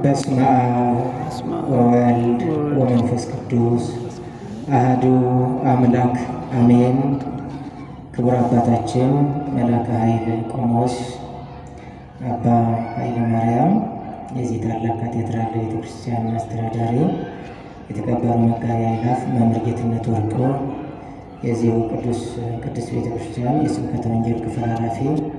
በስመ አብ ወወልድ ወመንፈስ ቅዱስ አህዱ አምላክ አሜን። ክቡር አባታችን መላከ ኃይል ቆሞስ አባ ኃይለ ማርያም የዚህ ታላቅ ካቴድራል ቤተክርስቲያን አስተዳዳሪ፣ የተከበሩ መጋቢ አእላፍ መምህር ጌትነት ወርቁ የዚሁ ቅዱስ ቅዱስ ቤተክርስቲያን የስብከተ ወንጌል ክፍል ኃላፊ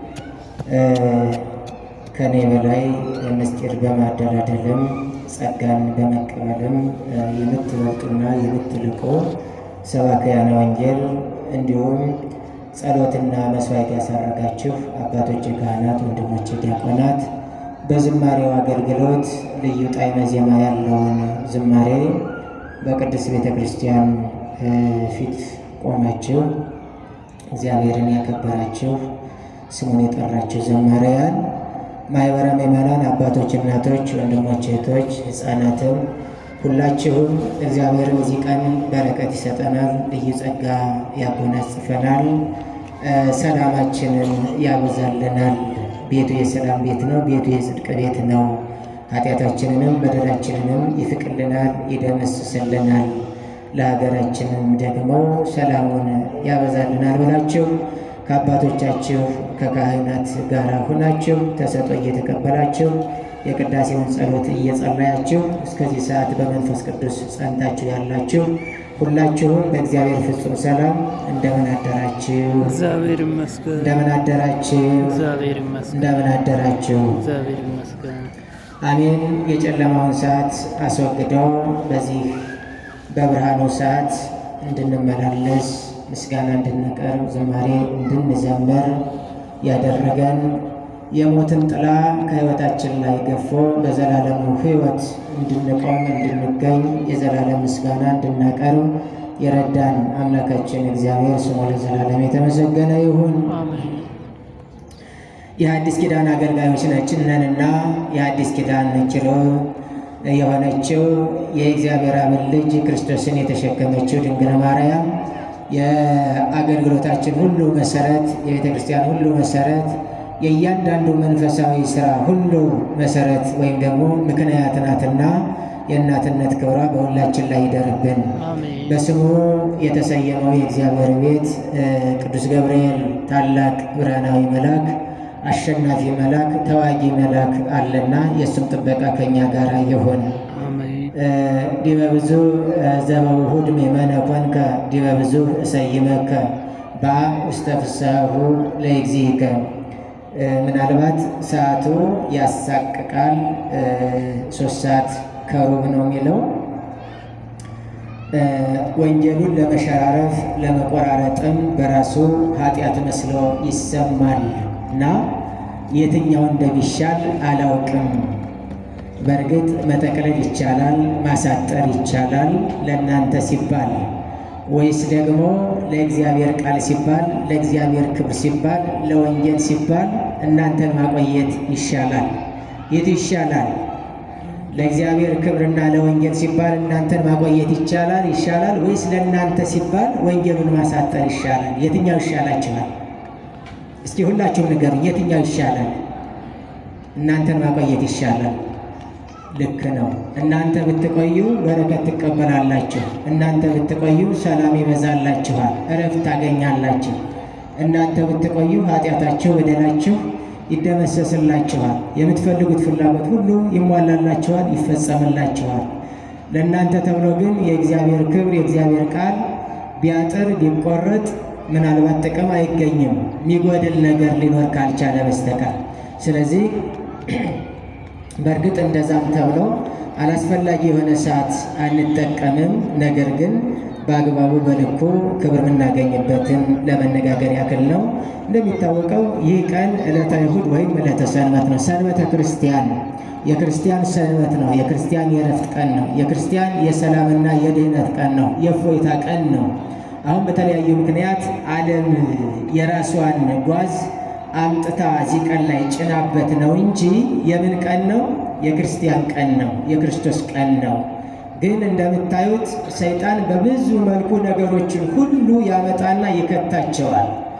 ከኔ በላይ ምስጢር በማደላደልም ጸጋን በመቀበልም የምትበልጡና የምትልቁ ሰባክያነ ወንጌል እንዲሁም ጸሎትና መስዋዕት ያሳረጋችሁ አባቶች ካህናት፣ ወንድሞች ዲያቆናት በዝማሬው አገልግሎት ልዩ ጣዕመ ዜማ ያለውን ዝማሬ በቅድስት ቤተ ክርስቲያን ፊት ቆማችሁ እግዚአብሔርን ያከበራችሁ ስሙን የጠራችሁ ዘማሪያን ማህበረ ምዕመናን አባቶች፣ እናቶች፣ ወንድሞች፣ እህቶች፣ ሕፃናትም ሁላችሁም እግዚአብሔር በዚህ ቀን በረከት ይሰጠናል፣ ልዩ ጸጋ ያጎናጽፈናል፣ ሰላማችንን ያበዛልናል። ቤቱ የሰላም ቤት ነው። ቤቱ የጽድቅ ቤት ነው። ኃጢአታችንንም በደላችንንም ይፍቅልናል፣ ይደመስስልናል፣ ለሀገራችንም ደግሞ ሰላሙን ያበዛልናል ብላችሁ ከአባቶቻችሁ ከካህናት ጋር ሁናችሁ ተሰጦ እየተቀበላችሁ የቅዳሴውን ጸሎት እየጸለያችሁ እስከዚህ ሰዓት በመንፈስ ቅዱስ ጸንታችሁ ያላችሁ ሁላችሁም በእግዚአብሔር ፍጹም ሰላም እንደምን አደራችሁ? እግዚአብሔር ይመስገን። እንደምን አደራችሁ? እግዚአብሔር ይመስገን። እንደምን አደራችሁ? እግዚአብሔር ይመስገን። አሜን። የጨለማውን ሰዓት አስወግደው በዚህ በብርሃኑ ሰዓት እንድንመላለስ ምስጋና እንድንቀርብ ዝማሬ እንድንዘምር ያደረገን የሞትን ጥላ ከሕይወታችን ላይ ገፎ በዘላለሙ ሕይወት እንድንቆም እንድንገኝ የዘላለም ምስጋና እንድናቀርብ የረዳን አምላካችን እግዚአብሔር ስሙ ለዘላለም የተመሰገነ ይሁን። አሜን። የአዲስ ኪዳን አገልጋዮች ነንና የአዲስ ኪዳን ኪሩብ የሆነችው የእግዚአብሔር አብን ልጅ ክርስቶስን የተሸከመችው ድንግል ማርያም የአገልግሎታችን ሁሉ መሰረት፣ የቤተ ክርስቲያን ሁሉ መሰረት፣ የእያንዳንዱ መንፈሳዊ ስራ ሁሉ መሰረት ወይም ደግሞ ምክንያት ናትና የእናትነት ክብሯ በሁላችን ላይ ይደርብን። አሜን። በስሙ የተሰየመው የእግዚአብሔር ቤት ቅዱስ ገብርኤል ታላቅ ብርሃናዊ መልአክ አሸናፊ መልአክ ተዋጊ መልአክ አለና የእሱም ጥበቃ ከኛ ጋር ይሁን። አሜን። ዲበ ብዙ ዘበውሁድ ምእመነ ኮንከ ዲበ ብዙ እሰይመከ በአ ውስተ ፍስሐሁ ለእግዚእከ። ምናልባት ሰዓቱ ያሳቅቃል። ሶስት ሰዓት ከሩብ ነው የሚለው ወንጌሉን ለመሸራረፍ ለመቆራረጥም በራሱ ኃጢአት መስሎ ይሰማል እና የትኛው እንደሚሻል አላውቅም። በእርግጥ መጠቅለል ይቻላል፣ ማሳጠር ይቻላል ለእናንተ ሲባል ወይስ ደግሞ ለእግዚአብሔር ቃል ሲባል ለእግዚአብሔር ክብር ሲባል ለወንጌል ሲባል እናንተን ማቆየት ይሻላል? የቱ ይሻላል? ለእግዚአብሔር ክብርና ለወንጌል ሲባል እናንተን ማቆየት ይቻላል ይሻላል ወይስ ለእናንተ ሲባል ወንጌሉን ማሳጠር ይሻላል? የትኛው ይሻላችኋል? እስኪ ሁላችሁም ንገሩኝ፣ የትኛው ይሻላል? እናንተን ማቆየት ይሻላል። ልክ ነው። እናንተ ብትቆዩ በረከት ትቀበላላችሁ። እናንተ ብትቆዩ ሰላም ይበዛላችኋል፣ እረፍት ታገኛላችሁ። እናንተ ብትቆዩ ኃጢአታችሁ፣ በደላችሁ ይደመሰስላችኋል። የምትፈልጉት ፍላጎት ሁሉ ይሟላላችኋል፣ ይፈጸምላችኋል። ለእናንተ ተብሎ ግን የእግዚአብሔር ክብር የእግዚአብሔር ቃል ቢያጥር ቢቆረጥ ምናልባት ጥቅም አይገኝም፣ የሚጎድል ነገር ሊኖር ካልቻለ በስተቀር ስለዚህ በእርግጥ እንደዛም ተብሎ አላስፈላጊ የሆነ ሰዓት አንጠቀምም። ነገር ግን በአግባቡ በልኩ ክብር የምናገኝበትን ለመነጋገር ያክል ነው። እንደሚታወቀው ይህ ቀን ዕለተ እሑድ ወይም ዕለተ ሰንበት ነው። ሰንበተ ክርስቲያን የክርስቲያን ሰንበት ነው። የክርስቲያን የእረፍት ቀን ነው። የክርስቲያን የሰላምና የድህነት ቀን ነው። የእፎይታ ቀን ነው። አሁን በተለያዩ ምክንያት ዓለም የራሷን ጓዝ አምጥታ እዚህ ቀን ላይ ጭናበት ነው እንጂ የምን ቀን ነው? የክርስቲያን ቀን ነው። የክርስቶስ ቀን ነው። ግን እንደምታዩት ሰይጣን በብዙ መልኩ ነገሮችን ሁሉ ያመጣና ይከታቸዋል።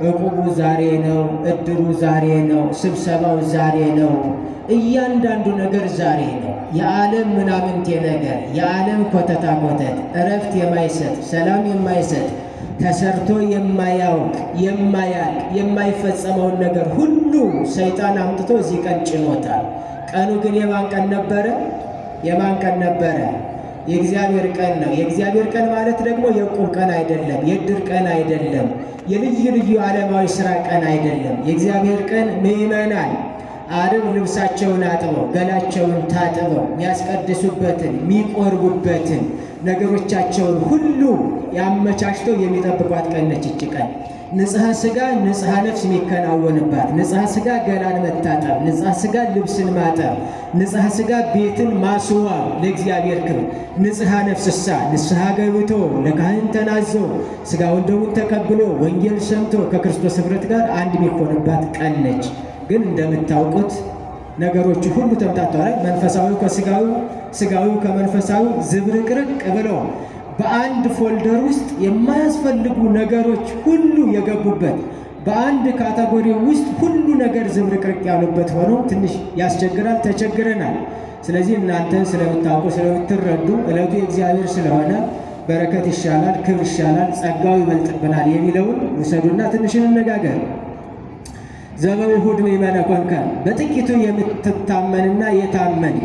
እቁቡ ዛሬ ነው፣ እድሩ ዛሬ ነው፣ ስብሰባው ዛሬ ነው። እያንዳንዱ ነገር ዛሬ ነው። የዓለም ምናምንቴ ነገር፣ የዓለም ኮተታ ኮተት፣ እረፍት የማይሰጥ ሰላም የማይሰጥ ተሰርቶ የማያውቅ የማያልቅ የማይፈጸመውን ነገር ሁሉ ሰይጣን አምጥቶ እዚህ ቀን ጭኖታል። ቀኑ ግን የማን ቀን ነበረ? የማን ቀን ነበረ? የእግዚአብሔር ቀን ነው። የእግዚአብሔር ቀን ማለት ደግሞ የዕቁብ ቀን አይደለም፣ የዕድር ቀን አይደለም፣ የልዩ ልዩ ዓለማዊ ሥራ ቀን አይደለም። የእግዚአብሔር ቀን ምዕመናን አርብ ልብሳቸውን አጥበው ገላቸውን ታጥበው የሚያስቀድሱበትን የሚቆርቡበትን ነገሮቻቸውን ሁሉ ያመቻችተው የሚጠብቋት ቀን ነች። ይች ቀን ንጽሐ ሥጋ ንጽሐ ነፍስ የሚከናወንባት፣ ንጽሐ ሥጋ ገላን መታጠብ፣ ንጽሐ ሥጋ ልብስን ማጠብ፣ ንጽሐ ሥጋ ቤትን ማስዋብ ለእግዚአብሔር ክብር፣ ንጽሐ ነፍስሳ ንስሐ ገብቶ ለካህን ተናዞ ሥጋውን ደሙን ተቀብሎ ወንጌል ሰምቶ ከክርስቶስ ኅብረት ጋር አንድ የሚሆንባት ቀን ነች። ግን እንደምታውቁት ነገሮቹ ሁሉ ተምታተዋል። መንፈሳዊው ከሥጋዊው፣ ሥጋዊው ከመንፈሳዊው ዝብርቅርቅ ብለው በአንድ ፎልደር ውስጥ የማያስፈልጉ ነገሮች ሁሉ የገቡበት በአንድ ካቴጎሪ ውስጥ ሁሉ ነገር ዝብርቅርቅ ያሉበት ሆኖ ትንሽ ያስቸግራል። ተቸግረናል። ስለዚህ እናንተ ስለምታውቁ ስለምትረዱ ዕለቱ የእግዚአብሔር ስለሆነ በረከት ይሻላል፣ ክብር ይሻላል፣ ጸጋው ይበልጥብናል የሚለውን ውሰዱና ትንሽ እንነጋገር። ዘበውሁድ ምእመነ ኮንከ በጥቂቱ የምትታመንና የታመንክ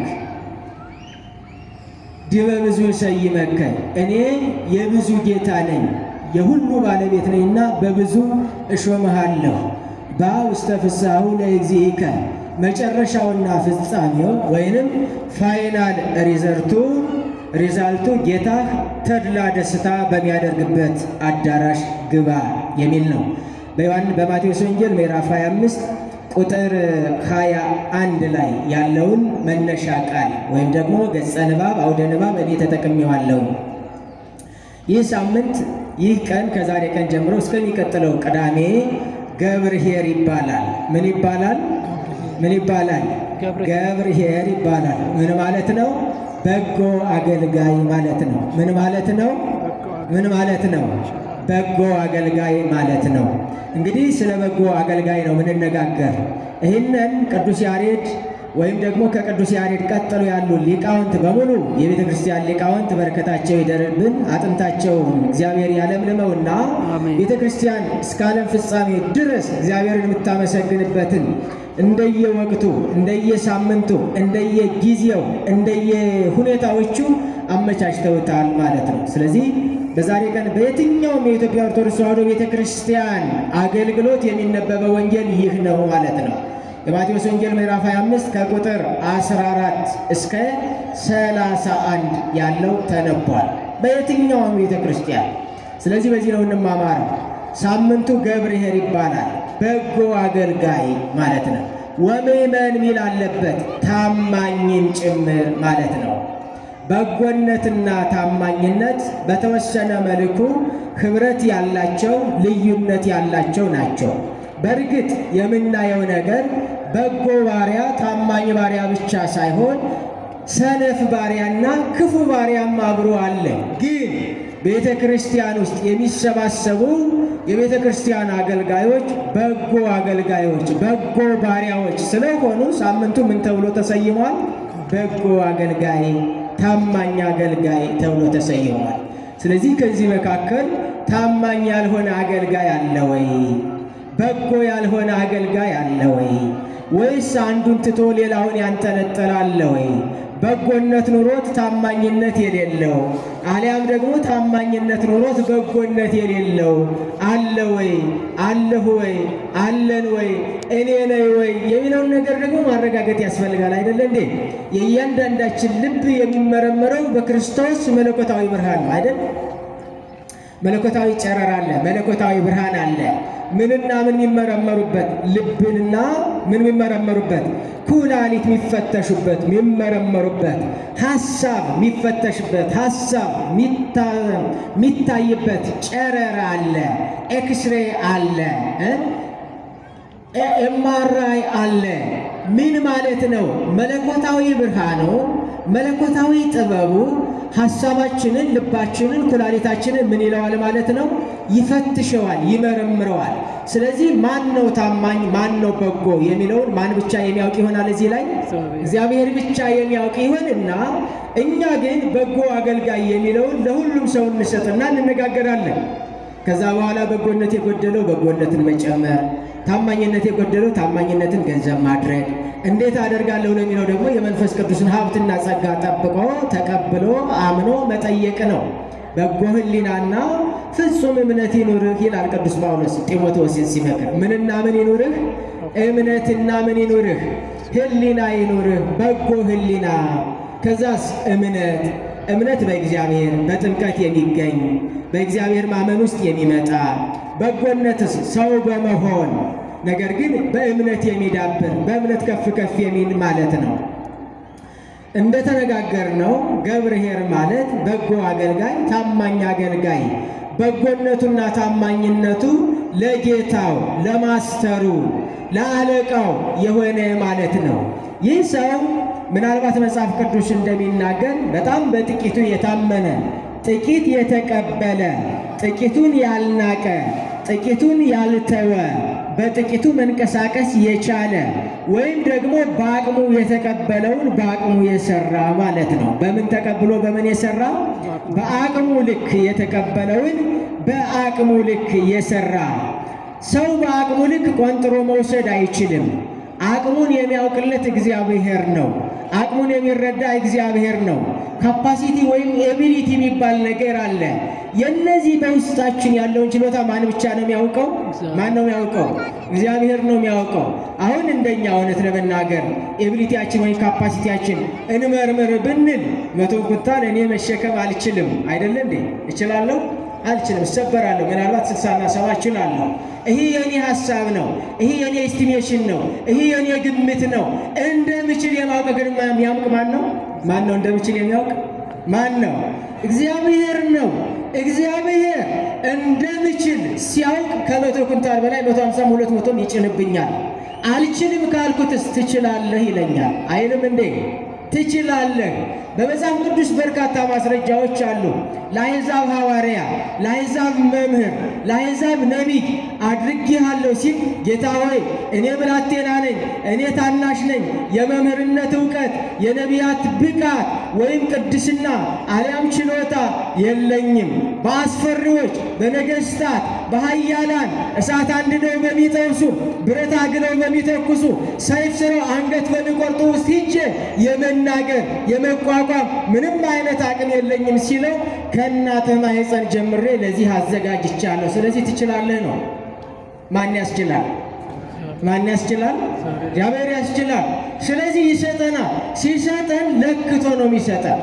ዲበ ብዙ ሰይመከ እኔ የብዙ ጌታ ነኝ የሁሉ ባለቤት ነኝና በብዙ እሾምሃለሁ። ባ ውስተ ፍስሐሁ ለእግዚእከ መጨረሻውና ፍጻሜው ወይንም ፋይናል ሪዘርቱ ሪዛልቱ ጌታህ ተድላ ደስታ በሚያደርግበት አዳራሽ ግባ የሚል ነው። በዮሐን በማቴዎስ ወንጌል ምዕራፍ 25 ቁጥር 21 ላይ ያለውን መነሻ ቃል ወይም ደግሞ ገጸ ንባብ አውደ ንባብ እኔ ተጠቅሜዋለሁ። ይህ ሳምንት ይህ ቀን ከዛሬ ቀን ጀምሮ እስከሚቀጥለው ቅዳሜ ገብርኄር ይባላል። ምን ይባላል? ምን ይባላል? ገብርኄር ይባላል። ምን ማለት ነው? በጎ አገልጋይ ማለት ነው። ምን ማለት ነው? ምን ማለት ነው? በጎ አገልጋይ ማለት ነው። እንግዲህ ስለ በጎ አገልጋይ ነው ምንነጋገር። ይህንን ቅዱስ ያሬድ ወይም ደግሞ ከቅዱስ ያሬድ ቀጥሎ ያሉ ሊቃውንት በሙሉ የቤተ ክርስቲያን ሊቃውንት በረከታቸው ይደርብን፣ አጥንታቸውን እግዚአብሔር ያለምልመውና ቤተ ክርስቲያን እስከ ዓለም ፍጻሜ ድረስ እግዚአብሔርን የምታመሰግንበትን እንደየወቅቱ፣ እንደየሳምንቱ፣ እንደየጊዜው፣ እንደየሁኔታዎቹ አመቻችተውታል ማለት ነው። ስለዚህ በዛሬ ቀን በየትኛውም የኢትዮጵያ ኦርቶዶክስ ተዋሕዶ ቤተ ክርስቲያን አገልግሎት የሚነበበው ወንጌል ይህ ነው ማለት ነው። የማቴዎስ ወንጌል ምዕራፍ 25 ከቁጥር 14 እስከ 31 ያለው ተነቧል በየትኛውም ቤተ ክርስቲያን። ስለዚህ በዚህ ነው እንማማረው። ሳምንቱ ገብርኄር ይባላል። በጎ አገልጋይ ማለት ነው። ወምእመን ሚል አለበት ታማኝም ጭምር ማለት ነው። በጎነትና ታማኝነት በተወሰነ መልኩ ኅብረት ያላቸው ልዩነት ያላቸው ናቸው። በእርግጥ የምናየው ነገር በጎ ባሪያ ታማኝ ባሪያ ብቻ ሳይሆን ሰነፍ ባሪያና ክፉ ባሪያም አብሮ አለ። ግን ቤተ ክርስቲያን ውስጥ የሚሰባሰቡ የቤተ ክርስቲያን አገልጋዮች በጎ አገልጋዮች፣ በጎ ባሪያዎች ስለሆኑ ሳምንቱ ምን ተብሎ ተሰይሟል? በጎ አገልጋይ፣ ታማኝ አገልጋይ ተብሎ ተሰይሟል። ስለዚህ ከዚህ መካከል ታማኝ ያልሆነ አገልጋይ አለ ወይ? በጎ ያልሆነ አገልጋይ አለ ወይ? ወይስ አንዱን ትቶ ሌላውን ያንጠለጠላለ ወይ? በጎነት ኑሮት ታማኝነት የሌለው አሊያም ደግሞ ታማኝነት ኑሮት በጎነት የሌለው አለ ወይ? አለሁ ወይ? አለን ወይ? እኔ ነኝ ወይ? የሚለውን ነገር ደግሞ ማረጋገጥ ያስፈልጋል። አይደለ እንዴ? የእያንዳንዳችን ልብ የሚመረመረው በክርስቶስ መለኮታዊ ብርሃን ነው አይደል? መለኮታዊ ጨረር አለ፣ መለኮታዊ ብርሃን አለ። ምንና ምን የሚመረመሩበት ልብንና ምን የሚመረመሩበት ኩላሊት የሚፈተሹበት የሚመረመሩበት ሀሳብ የሚፈተሽበት ሀሳብ የሚታይበት ጨረር አለ፣ ኤክስሬ አለ፣ ኤምአርአይ አለ። ምን ማለት ነው? መለኮታዊ ብርሃኑ መለኮታዊ ጥበቡ ሀሳባችንን፣ ልባችንን፣ ኩላሊታችንን ምን ይለዋል ማለት ነው? ይፈትሸዋል፣ ይመረምረዋል። ስለዚህ ማን ነው ታማኝ፣ ማን ነው በጎ የሚለውን ማን ብቻ የሚያውቅ ይሆናል? እዚህ ላይ እግዚአብሔር ብቻ የሚያውቅ ይሆንና እኛ ግን በጎ አገልጋይ የሚለውን ለሁሉም ሰው እንሰጥና እንነጋገራለን። ከዛ በኋላ በጎነት የጎደለው በጎነትን መጨመር፣ ታማኝነት የጎደለው ታማኝነትን ገንዘብ ማድረግ እንዴት አደርጋለሁ ለሚለው ደግሞ የመንፈስ ቅዱስን ሀብትና ጸጋ ጠብቆ ተቀብሎ አምኖ መጠየቅ ነው። በጎ ሕሊናና ፍጹም እምነት ይኑርህ ይላል ቅዱስ ጳውሎስ ጢሞቴዎስን ሲመክር። ምንና ምን ይኑርህ? እምነትና ምን ይኑርህ? ሕሊና ይኑርህ፣ በጎ ሕሊና። ከዛስ እምነት እምነት በእግዚአብሔር በጥምቀት የሚገኝ በእግዚአብሔር ማመን ውስጥ የሚመጣ በጎነትስ ሰው በመሆን ነገር ግን በእምነት የሚዳብር በእምነት ከፍ ከፍ የሚል ማለት ነው። እንደተነጋገርነው ገብርኄር ማለት በጎ አገልጋይ፣ ታማኝ አገልጋይ በጎነቱና ታማኝነቱ ለጌታው ለማስተሩ ለአለቃው የሆነ ማለት ነው። ይህ ሰው ምናልባት መጽሐፍ ቅዱስ እንደሚናገር በጣም በጥቂቱ የታመነ ጥቂት የተቀበለ ጥቂቱን ያልናቀ ጥቂቱን ያልተወ በጥቂቱ መንቀሳቀስ የቻለ ወይም ደግሞ በአቅሙ የተቀበለውን በአቅሙ የሰራ ማለት ነው። በምን ተቀብሎ በምን የሰራ? በአቅሙ ልክ የተቀበለውን በአቅሙ ልክ የሰራ ሰው በአቅሙ ልክ ቆንጥሮ መውሰድ አይችልም። አቅሙን የሚያውቅለት እግዚአብሔር ነው። አቅሙን የሚረዳ እግዚአብሔር ነው። ካፓሲቲ ወይም ኤቢሊቲ የሚባል ነገር አለ። የነዚህ በውስጣችን ያለውን ችሎታ ማን ብቻ ነው የሚያውቀው? ማን ነው የሚያውቀው? እግዚአብሔር ነው የሚያውቀው። አሁን እንደኛ እውነት ለመናገር ኤቢሊቲያችን ወይም ካፓሲቲያችን እንመርምር ብንል መቶ ኩንታል እኔ መሸከም አልችልም። አይደለ እንዴ? እችላለሁ? አልችልም፣ እሰበራለሁ። ምናልባት ስልሳና ሰባ እችላለሁ። ይሄ የኔ ሀሳብ ነው። ይሄ የኔ ኤስቲሜሽን ነው። ይሄ የኔ ግምት ነው። እንደምችል የማውቅ ግን የሚያውቅ ማን ነው? ማን ነው እንደምችል የሚያውቅ ማን ነው? እግዚአብሔር ነው። እግዚአብሔር እንደምችል ሲያውቅ ከመቶ ኩንታል በላይ መቶ ሃምሳም ሁለት መቶም ይጭንብኛል። አልችልም ካልኩትስ ትችላለህ ይለኛል አይልም እንዴ? ትችላለህ። በመጽሐፍ ቅዱስ በርካታ ማስረጃዎች አሉ። ለአሕዛብ ሐዋርያ፣ ለአሕዛብ መምህር፣ ለአሕዛብ ነቢይ አድርጌሃለሁ ሲል ጌታ ሆይ እኔ ብላቴና ነኝ፣ እኔ ታናሽ ነኝ፣ የመምህርነት እውቀት፣ የነቢያት ብቃት ወይም ቅድስና አሊያም ችሎታ የለኝም። በአስፈሪዎች፣ በነገሥታት፣ በኃያላን እሳት አንድደው በሚጠብሱ ብረት አግለው በሚተኩሱ ሰይፍ ስረው አንገት በሚቆርጡ ውስጥ ሂጄ የመናገር የመቋቋም ምንም አይነት አቅም የለኝም ሲለው ከእናትህ ማኅፀን ጀምሬ ለዚህ አዘጋጅቻለሁ። ስለዚህ ትችላለህ ነው። ማን ያስችላል? ማን ያስችላል? እግዚአብሔር ያስችላል። ስለዚህ ይሰጠናል። ሲሰጠን ለክቶ ነው የሚሰጠን።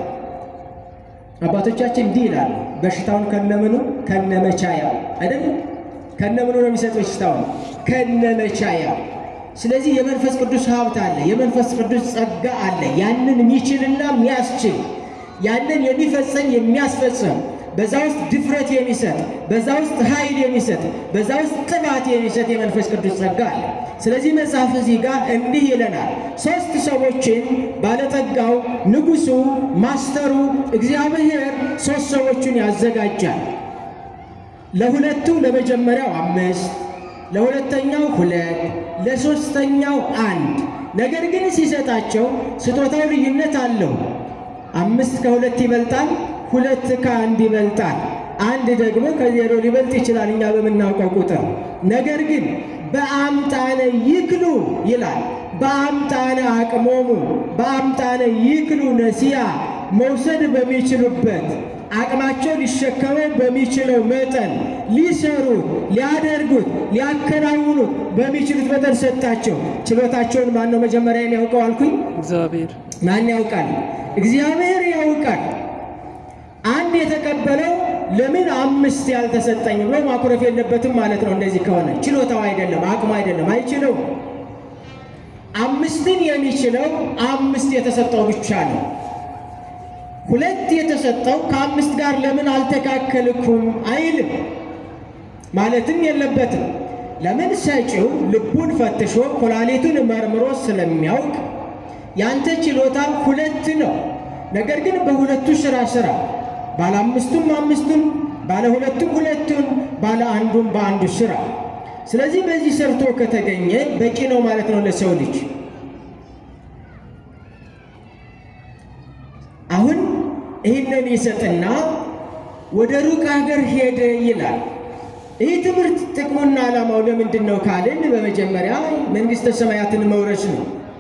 አባቶቻችን እንዲህ ይላሉ፣ በሽታውን ከነምኑ ከነመቻያ አይደለም፣ ከነምኑ ነው የሚሰጠው በሽታውን ከነመቻያ ስለዚህ የመንፈስ ቅዱስ ሀብት አለ፣ የመንፈስ ቅዱስ ጸጋ አለ። ያንን የሚችልና የሚያስችል ያንን የሚፈጸም የሚያስፈጽም በዛ ውስጥ ድፍረት የሚሰጥ በዛ ውስጥ ኃይል የሚሰጥ በዛ ውስጥ ቅባት የሚሰጥ የመንፈስ ቅዱስ ጸጋ አለ። ስለዚህ መጽሐፍ እዚህ ጋር እንዲህ ይለናል። ሦስት ሰዎችን ባለጠጋው፣ ንጉሡ፣ ማስተሩ እግዚአብሔር ሦስት ሰዎችን ያዘጋጃል። ለሁለቱ ለመጀመሪያው አምስት ለሁለተኛው ሁለት ለሶስተኛው አንድ። ነገር ግን ሲሰጣቸው ስጦታው ልዩነት አለው። አምስት ከሁለት ይበልጣል፣ ሁለት ከአንድ ይበልጣል። አንድ ደግሞ ከዜሮ ሊበልጥ ይችላል እኛ በምናውቀው ቁጥር። ነገር ግን በአምጣነ ይክሉ ይላል። በአምጣነ አቅሞሙ በአምጣነ ይክሉ ነሲያ መውሰድ በሚችሉበት አቅማቸው ሊሸከመው በሚችለው መጠን ሊሰሩት፣ ሊያደርጉት፣ ሊያከናውኑት በሚችሉት መጠን ሰጣቸው። ችሎታቸውን ማን ነው መጀመሪያ የሚያውቀው አልኩኝ? እግዚአብሔር ማን ያውቃል? እግዚአብሔር ያውቃል። አንድ የተቀበለው ለምን አምስት ያልተሰጠኝ ብሎ ማኩረፍ የለበትም ማለት ነው። እንደዚህ ከሆነ ችሎታው አይደለም፣ አቅሙ አይደለም፣ አይችለው። አምስትን የሚችለው አምስት የተሰጠው ብቻ ነው። ሁለት የተሰጠው ከአምስት ጋር ለምን አልተካከልኩም አይልም ማለትም የለበትም። ለምን ሰጪው ልቡን ፈትሾ ኩላሊቱን መርምሮ ስለሚያውቅ ያንተ ችሎታ ሁለት ነው፣ ነገር ግን በሁለቱ ስራ ስራ ባለ አምስቱም አምስቱን፣ ባለ ሁለቱም ሁለቱን፣ ባለ አንዱም በአንዱ ስራ። ስለዚህ በዚህ ሰርቶ ከተገኘ በቂ ነው ማለት ነው ለሰው ልጅ። አሁን ይህንን ይሰጥና ወደ ሩቅ ሀገር ሄደ ይላል። ይህ ትምህርት ጥቅሙና ዓላማው ለምንድን ነው ካልን በመጀመሪያ መንግሥተ ሰማያትን መውረስ ነው።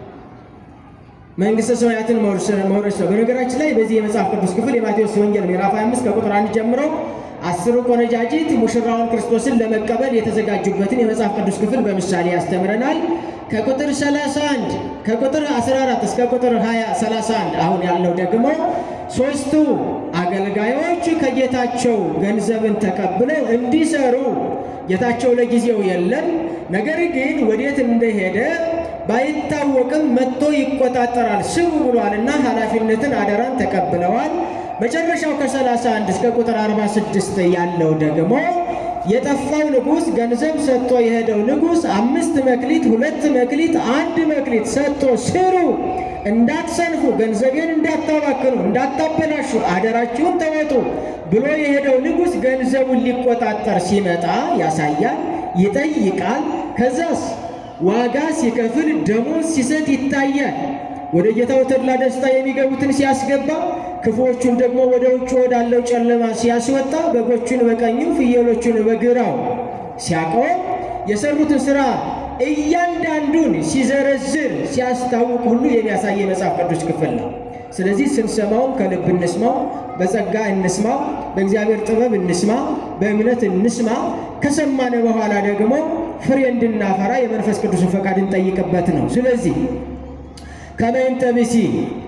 መንግሥተ ሰማያትን መውረስ ነው። በነገራችን ላይ በዚህ የመጽሐፍ ቅዱስ ክፍል የማቴዎስ ወንጌል ምዕራፍ 25 ከቁጥር አንድ ጀምሮ አስሩ ቆነጃጅት ሙሽራውን ክርስቶስን ለመቀበል የተዘጋጁበትን የመጽሐፍ ቅዱስ ክፍል በምሳሌ ያስተምረናል። ከቁጥር 31 ከቁጥር 14 እስከ ቁጥር 20 31 አሁን ያለው ደግሞ ሦስቱ አገልጋዮች ከጌታቸው ገንዘብን ተቀብለው እንዲሰሩ ጌታቸው ለጊዜው የለም፣ ነገር ግን ወዴት እንደሄደ ባይታወቅም መጥቶ ይቆጣጠራል ስሩ ብሏልና ኃላፊነትን አደራን ተቀብለዋል። መጨረሻው ከ31 እስከ ቁጥር 46 ያለው ደግሞ የጠፋው ንጉሥ ገንዘብ ሰጥቶ የሄደው ንጉሥ አምስት መክሊት፣ ሁለት መክሊት፣ አንድ መክሊት ሰጥቶ ስሩ፣ እንዳትሰንፉ፣ ገንዘቤን እንዳታባክኑ፣ እንዳታበላሹ፣ አደራችሁን ተወጡ ብሎ የሄደው ንጉሥ ገንዘቡን ሊቆጣጠር ሲመጣ ያሳያል፣ ይጠይቃል። ከዛስ ዋጋ ሲከፍል ደሞዝ ሲሰጥ ይታያል። ወደ ጌታው ተድላ ደስታ የሚገቡትን ሲያስገባ ክፉዎቹን ደግሞ ወደ ውጭ ወዳለው ጨለማ ሲያስወጣ በጎቹን በቀኙ ፍየሎቹን በግራው ሲያቆም የሰሩትን ሥራ እያንዳንዱን ሲዘረዝር ሲያስታውቅ ሁሉ የሚያሳይ የመጽሐፍ ቅዱስ ክፍል ነው። ስለዚህ ስንሰማውም ከልብ እንስማው፣ በጸጋ እንስማው፣ በእግዚአብሔር ጥበብ እንስማ፣ በእምነት እንስማ። ከሰማነ በኋላ ደግሞ ፍሬ እንድናፈራ የመንፈስ ቅዱስን ፈቃድ እንጠይቅበት ነው። ስለዚህ ከመይንተ ብእሲ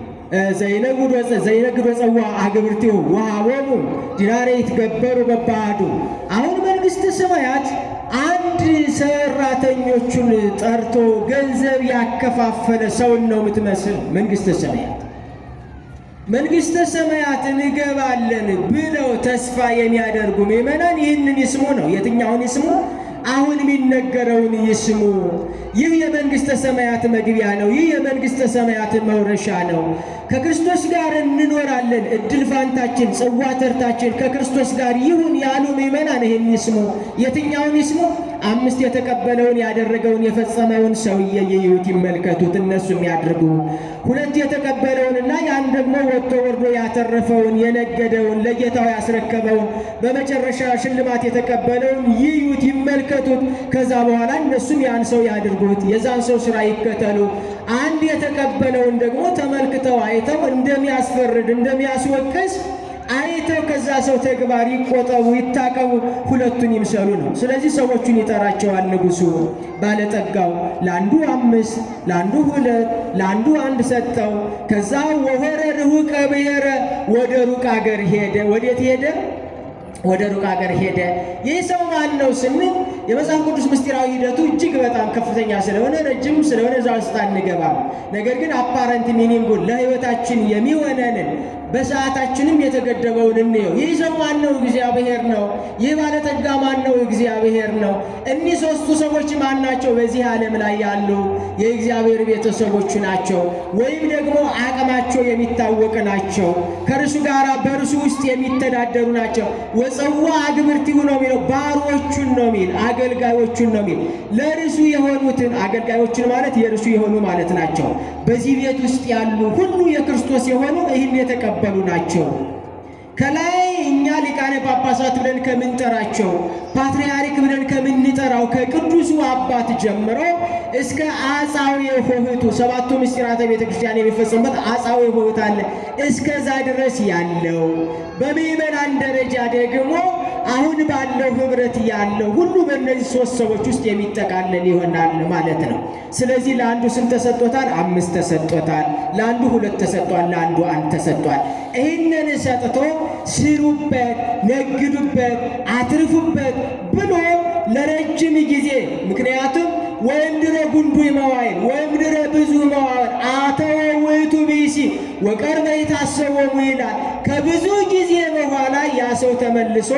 ዘይነግድ ወፀዋ አግብርቲሁ ወሀቦሙ ዲናሬ ይትገበሩ በባዕዱ። አሁን መንግሥተ ሰማያት አንድ ሰራተኞቹን ጠርቶ ገንዘብ ያከፋፈለ ሰውን ነው የምትመስል መንግሥተ ሰማያት። መንግሥተ ሰማያት እንገባለን ብለው ተስፋ የሚያደርጉ ምዕመናን ይህንን ይስሙ ነው። የትኛውን ይስሙ? አሁን የሚነገረውን ይስሙ። ይህ የመንግሥተ ሰማያት መግቢያ ነው። ይህ የመንግሥተ ሰማያት መውረሻ ነው። ከክርስቶስ ጋር እንኖራለን። እድል ፋንታችን፣ ጽዋ ተርታችን ከክርስቶስ ጋር ይሁን ያሉ ምዕመናን ይህን ይስሙ። የትኛውን ይስሙ? አምስት የተቀበለውን ያደረገውን የፈጸመውን ሰውዬ ይዩት፣ ይመልከቱት፣ እነሱም ያድርጉ። ሁለት የተቀበለውንና ያን ደግሞ ወጥቶ ወርዶ ያተረፈውን የነገደውን ለጌታው ያስረከበውን በመጨረሻ ሽልማት የተቀበለውን ይዩት፣ ይመልከቱት። ከዛ በኋላ እነሱም ያን ሰው ያድርጉት፣ የዛን ሰው ስራ ይከተሉ። አንድ የተቀበለውን ደግሞ ተመልክተው አይተው እንደሚያስፈርድ እንደሚያስወቅስ አይተው ከዛ ሰው ተግባር ይቆጠቡ፣ ይታቀቡ፣ ሁለቱን ይምሰሉ ነው። ስለዚህ ሰዎቹን ይጠራቸዋል ንጉሡ። ባለጠጋው ለአንዱ አምስት፣ ለአንዱ ሁለት፣ ለአንዱ አንድ ሰጠው። ከዛ ወሆረ ርሁቀ ብሔረ ወደ ሩቅ አገር ሄደ። ወዴት ሄደ? ወደ ሩቅ ሀገር ሄደ። ይህ ሰው ማን ነው ስንል የመጽሐፍ ቅዱስ ምስጢራዊ ሂደቱ እጅግ በጣም ከፍተኛ ስለሆነ ረጅም ስለሆነ እዛ ውስጥ አንገባም። ነገር ግን አፓረንት ሚኒንጉን ለሕይወታችን የሚሆነንን በሰዓታችንም የተገደበውን እንየው። ይህ ሰው ማን ነው? እግዚአብሔር ነው። ይህ ባለጠጋ ማን ነው? እግዚአብሔር ነው። እኒህ ሦስቱ ሰዎች ማን ናቸው? በዚህ ዓለም ላይ ያሉ የእግዚአብሔር ቤተሰቦች ናቸው፣ ወይም ደግሞ አቅማቸው የሚታወቅ ናቸው። ከእርሱ ጋር በእርሱ ውስጥ የሚተዳደሩ ናቸው። ወፀዋ አግብርቲሁ ነው የሚለው ባሮቹን ነው የሚል አገልጋዮቹን ነው የሚል ለእርሱ የሆኑትን አገልጋዮችን ማለት የእርሱ የሆኑ ማለት ናቸው። በዚህ ቤት ውስጥ ያሉ ሁሉ የክርስቶስ የሆኑ ይህን የተቀበሉ ናቸው። ከላይ እኛ ሊቃነ ጳጳሳት ብለን ከምንጠራቸው ፓትርያርክ ብለን ከምንጠራው ከቅዱሱ አባት ጀምሮ እስከ አጻዊ ሆህቱ ሰባቱ ምስጢራተ ቤተ ክርስቲያን የሚፈጸሙበት አጻዊ ሆህት አለ። እስከዛ ድረስ ያለው በምዕመናን ደረጃ ደግሞ አሁን ባለው ህብረት ያለው ሁሉ በእነዚህ ሶስት ሰዎች ውስጥ የሚጠቃለል ይሆናል ማለት ነው። ስለዚህ ለአንዱ ስንት ተሰጥቶታል? አምስት ተሰጥቶታል። ለአንዱ ሁለት ተሰጥቷል። ለአንዱ አንድ ተሰጥቷል። ይህንን ሰጥቶ ስሩበት፣ ነግዱበት፣ አትርፉበት ብሎ ለረጅም ጊዜ ምክንያቱም ወይም ድረ ጉንዱ መዋይል ወይም ድረ ብዙ መዋይል አተወ ውእቱ ብእሲ ወቀርበ ይታሰቦሙ ይላል። ከብዙ ጊዜ በኋላ ያ ሰው ተመልሶ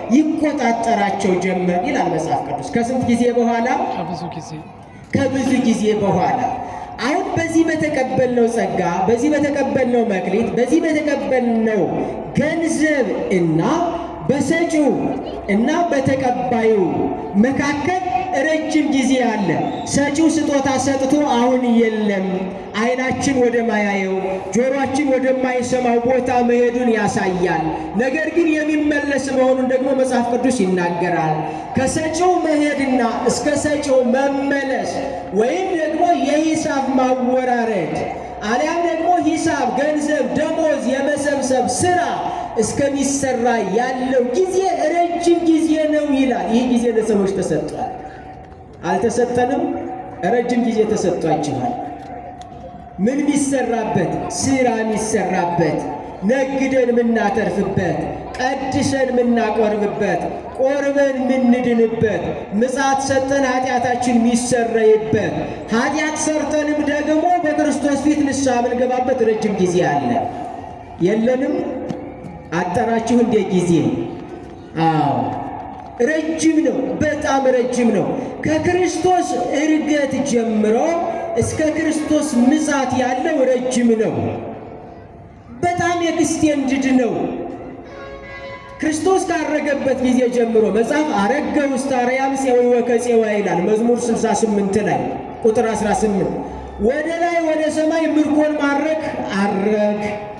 ይቆጣጠራቸው ጀመር ይላል መጽሐፍ ቅዱስ። ከስንት ጊዜ በኋላ? ከብዙ ጊዜ ከብዙ ጊዜ በኋላ። አሁን በዚህ በተቀበልነው ጸጋ፣ በዚህ በተቀበልነው መክሊት፣ በዚህ በተቀበልነው ገንዘብ እና በሰጪው እና በተቀባዩ መካከል ረጅም ጊዜ አለ። ሰጪው ስጦታ ሰጥቶ አሁን የለም፣ ዓይናችን ወደማያየው ጆሮአችን ወደማይሰማው ቦታ መሄዱን ያሳያል። ነገር ግን የሚመለስ መሆኑን ደግሞ መጽሐፍ ቅዱስ ይናገራል። ከሰጪው መሄድና እስከ ሰጪው መመለስ ወይም ደግሞ የሂሳብ ማወራረድ አሊያም ደግሞ ሂሳብ፣ ገንዘብ፣ ደሞዝ የመሰብሰብ ስራ እስከሚሰራ ያለው ጊዜ ረጅም ጊዜ ነው ይላል። ይህ ጊዜ ለሰዎች ተሰጥቷል። አልተሰጠንም? ረጅም ጊዜ ተሰጥቷችኋል። ምን ሚሰራበት? ስራ ሚሰራበት፣ ነግደን ምናተርፍበት፣ ቀድሰን ምናቆርብበት፣ ቆርበን ምንድንበት፣ ምጽአት ሰጠን ኃጢአታችን ሚሰረይበት፣ ኃጢአት ሰርተንም ደግሞ በክርስቶስ ፊት ንስሐ ምንገባበት ረጅም ጊዜ አለ። የለንም? አጠራችሁ እንደ ጊዜ? አዎ ረጅም ነው። በጣም ረጅም ነው። ከክርስቶስ እርገት ጀምሮ እስከ ክርስቶስ ምጽአት ያለው ረጅም ነው። በጣም ኤክስቴንድድ ነው። ክርስቶስ ካረገበት ጊዜ ጀምሮ መጽሐፍ አረገ ውስተ አርያም ፄዊ ወከፄዋ ይላል መዝሙር 68 ላይ ቁጥር 18 ወደ ላይ ወደ ሰማይ ምርኮን ማረክ አረግ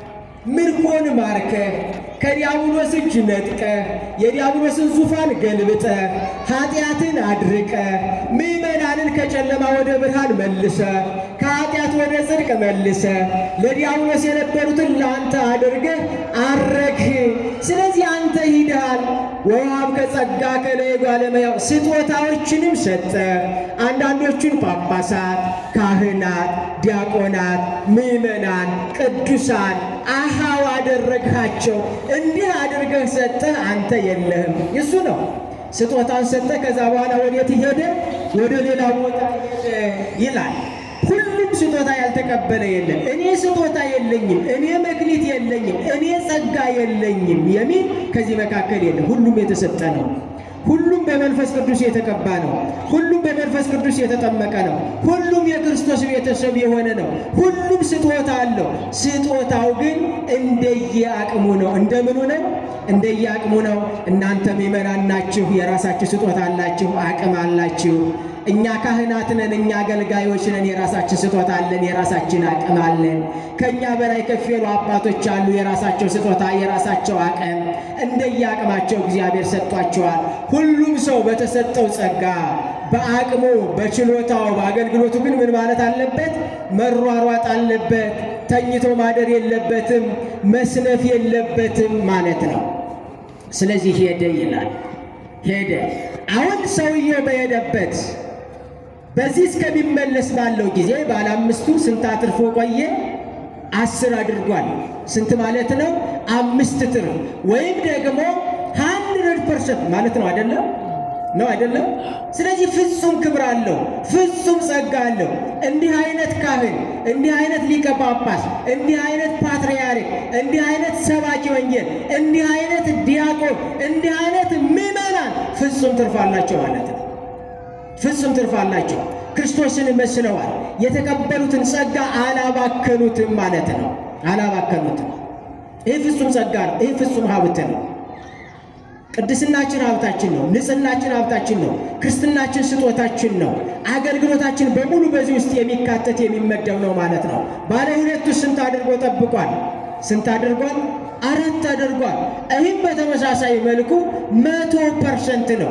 ምርኮን ማርከህ ከዲያብሎስ እጅ ነጥቀህ የዲያብሎስን ዙፋን ገልብጠህ ኃጢአትን አድርቀህ ምዕመናንን ከጨለማ ወደ ብርሃን መልሰህ ከኃጢአት ወደ ጽድቅ መልሰህ ለዲያብሎስ የነበሩትን ለአንተ አድርገህ አረግህ። ስለዚህ አንተ ሂደሃል። ወውሃብ ከጸጋ ከለየ ጓለመያው ስጦታዎችንም ሰጠህ። አንዳንዶቹን ጳጳሳት፣ ካህናት፣ ዲያቆናት፣ ምዕመናን፣ ቅዱሳን አሃው አደረግሃቸው። እንዲህ አድርገህ ሰጠህ። አንተ የለህም። እሱ ነው ስጦታን ሰጠህ። ከዛ በኋላ ወዴት ሄደ? ወደ ሌላ ቦታ ሄደ ይላል። ሁሉም ስጦታ ያልተቀበለ የለም። እኔ ስጦታ የለኝም፣ እኔ መክሊት የለኝም፣ እኔ ጸጋ የለኝም የሚል ከዚህ መካከል የለም። ሁሉም የተሰጠ ነው። ሁሉም በመንፈስ ቅዱስ የተቀባ ነው። ሁሉም በመንፈስ ቅዱስ የተጠመቀ ነው። ሁሉም የክርስቶስ ቤተሰብ የሆነ ነው። ሁሉም ስጦታ አለው። ስጦታው ግን እንደየአቅሙ ነው። እንደምኑ ነው? እንደየአቅሙ ነው። እናንተ ምእመናን ናችሁ፣ የራሳችሁ ስጦታ አላችሁ፣ አቅም አላችሁ። እኛ ካህናት ነን፣ እኛ አገልጋዮች ነን፣ የራሳችን ስጦታ አለን፣ የራሳችን አቅም አለን። ከእኛ በላይ ከፍ ያሉ አባቶች አሉ፣ የራሳቸው ስጦታ፣ የራሳቸው አቅም፣ እንደየአቅማቸው እግዚአብሔር ሰጥቷቸዋል። ሁሉም ሰው በተሰጠው ጸጋ በአቅሙ በችሎታው በአገልግሎቱ ግን ምን ማለት አለበት? መሯሯጥ አለበት። ተኝቶ ማደር የለበትም። መስነፍ የለበትም ማለት ነው። ስለዚህ ሄደ ይላል። ሄደ። አሁን ሰውየው በሄደበት በዚህ እስከሚመለስ ባለው ጊዜ ባለ አምስቱ ስንት አትርፎ ቆየ? አስር አድርጓል። ስንት ማለት ነው? አምስት ትርፍ ወይም ደግሞ ሀንድረድ ፐርሰንት ማለት ነው አይደለም? ነው አይደለም? ስለዚህ ፍጹም ክብር አለው፣ ፍጹም ጸጋ አለው። እንዲህ አይነት ካህን፣ እንዲህ አይነት ሊቀ ጳጳስ፣ እንዲህ አይነት ፓትርያርክ፣ እንዲህ አይነት ሰባኪ ወንጌል፣ እንዲህ አይነት ዲያቆን፣ እንዲህ አይነት ምዕመናን ፍጹም ትርፍ አላቸው ማለት ነው። ፍጹም ትርፍ አላቸው። ክርስቶስን መስለዋል። የተቀበሉትን ጸጋ አላባከኑትም ማለት ነው። አላባከኑትም። ይህ ፍጹም ጸጋ ነው። ይህ ፍጹም ሀብት ነው። ቅድስናችን ሀብታችን ነው። ንጽህናችን ሀብታችን ነው። ክርስትናችን ስጦታችን ነው። አገልግሎታችን በሙሉ በዚህ ውስጥ የሚካተት የሚመደብ ነው ማለት ነው። ባለ ሁለቱ ስንት አድርጎ ጠብቋል? ስንት አድርጓል? አራት አድርጓል። ይህም በተመሳሳይ መልኩ መቶ ፐርሰንት ነው።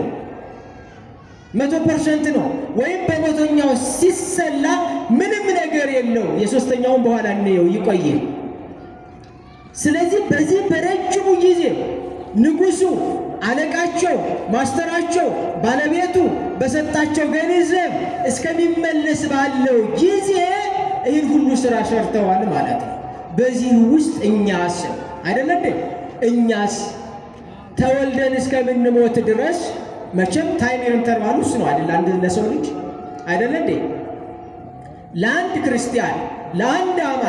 መቶ ፐርሰንት ነው። ወይም በመቶኛው ሲሰላ ምንም ነገር የለው። የሶስተኛውን በኋላ እንየው ይቆየ። ስለዚህ በዚህ በረጅሙ ጊዜ ንጉሡ፣ አለቃቸው፣ ማስተራቸው፣ ባለቤቱ በሰጣቸው ገንዘብ እስከሚመለስ ባለው ጊዜ ይህን ሁሉ ስራ ሰርተዋል ማለት ነው። በዚህ ውስጥ እኛስ አይደለ እንዴ? እኛስ ተወልደን እስከምንሞት ድረስ መቼም ታይም ኢንተርቫል ውስጥ ነው አይደል? አንድ ለሰው ልጅ አይደለ እንዴ? ለአንድ ክርስቲያን ለአንድ አማኝ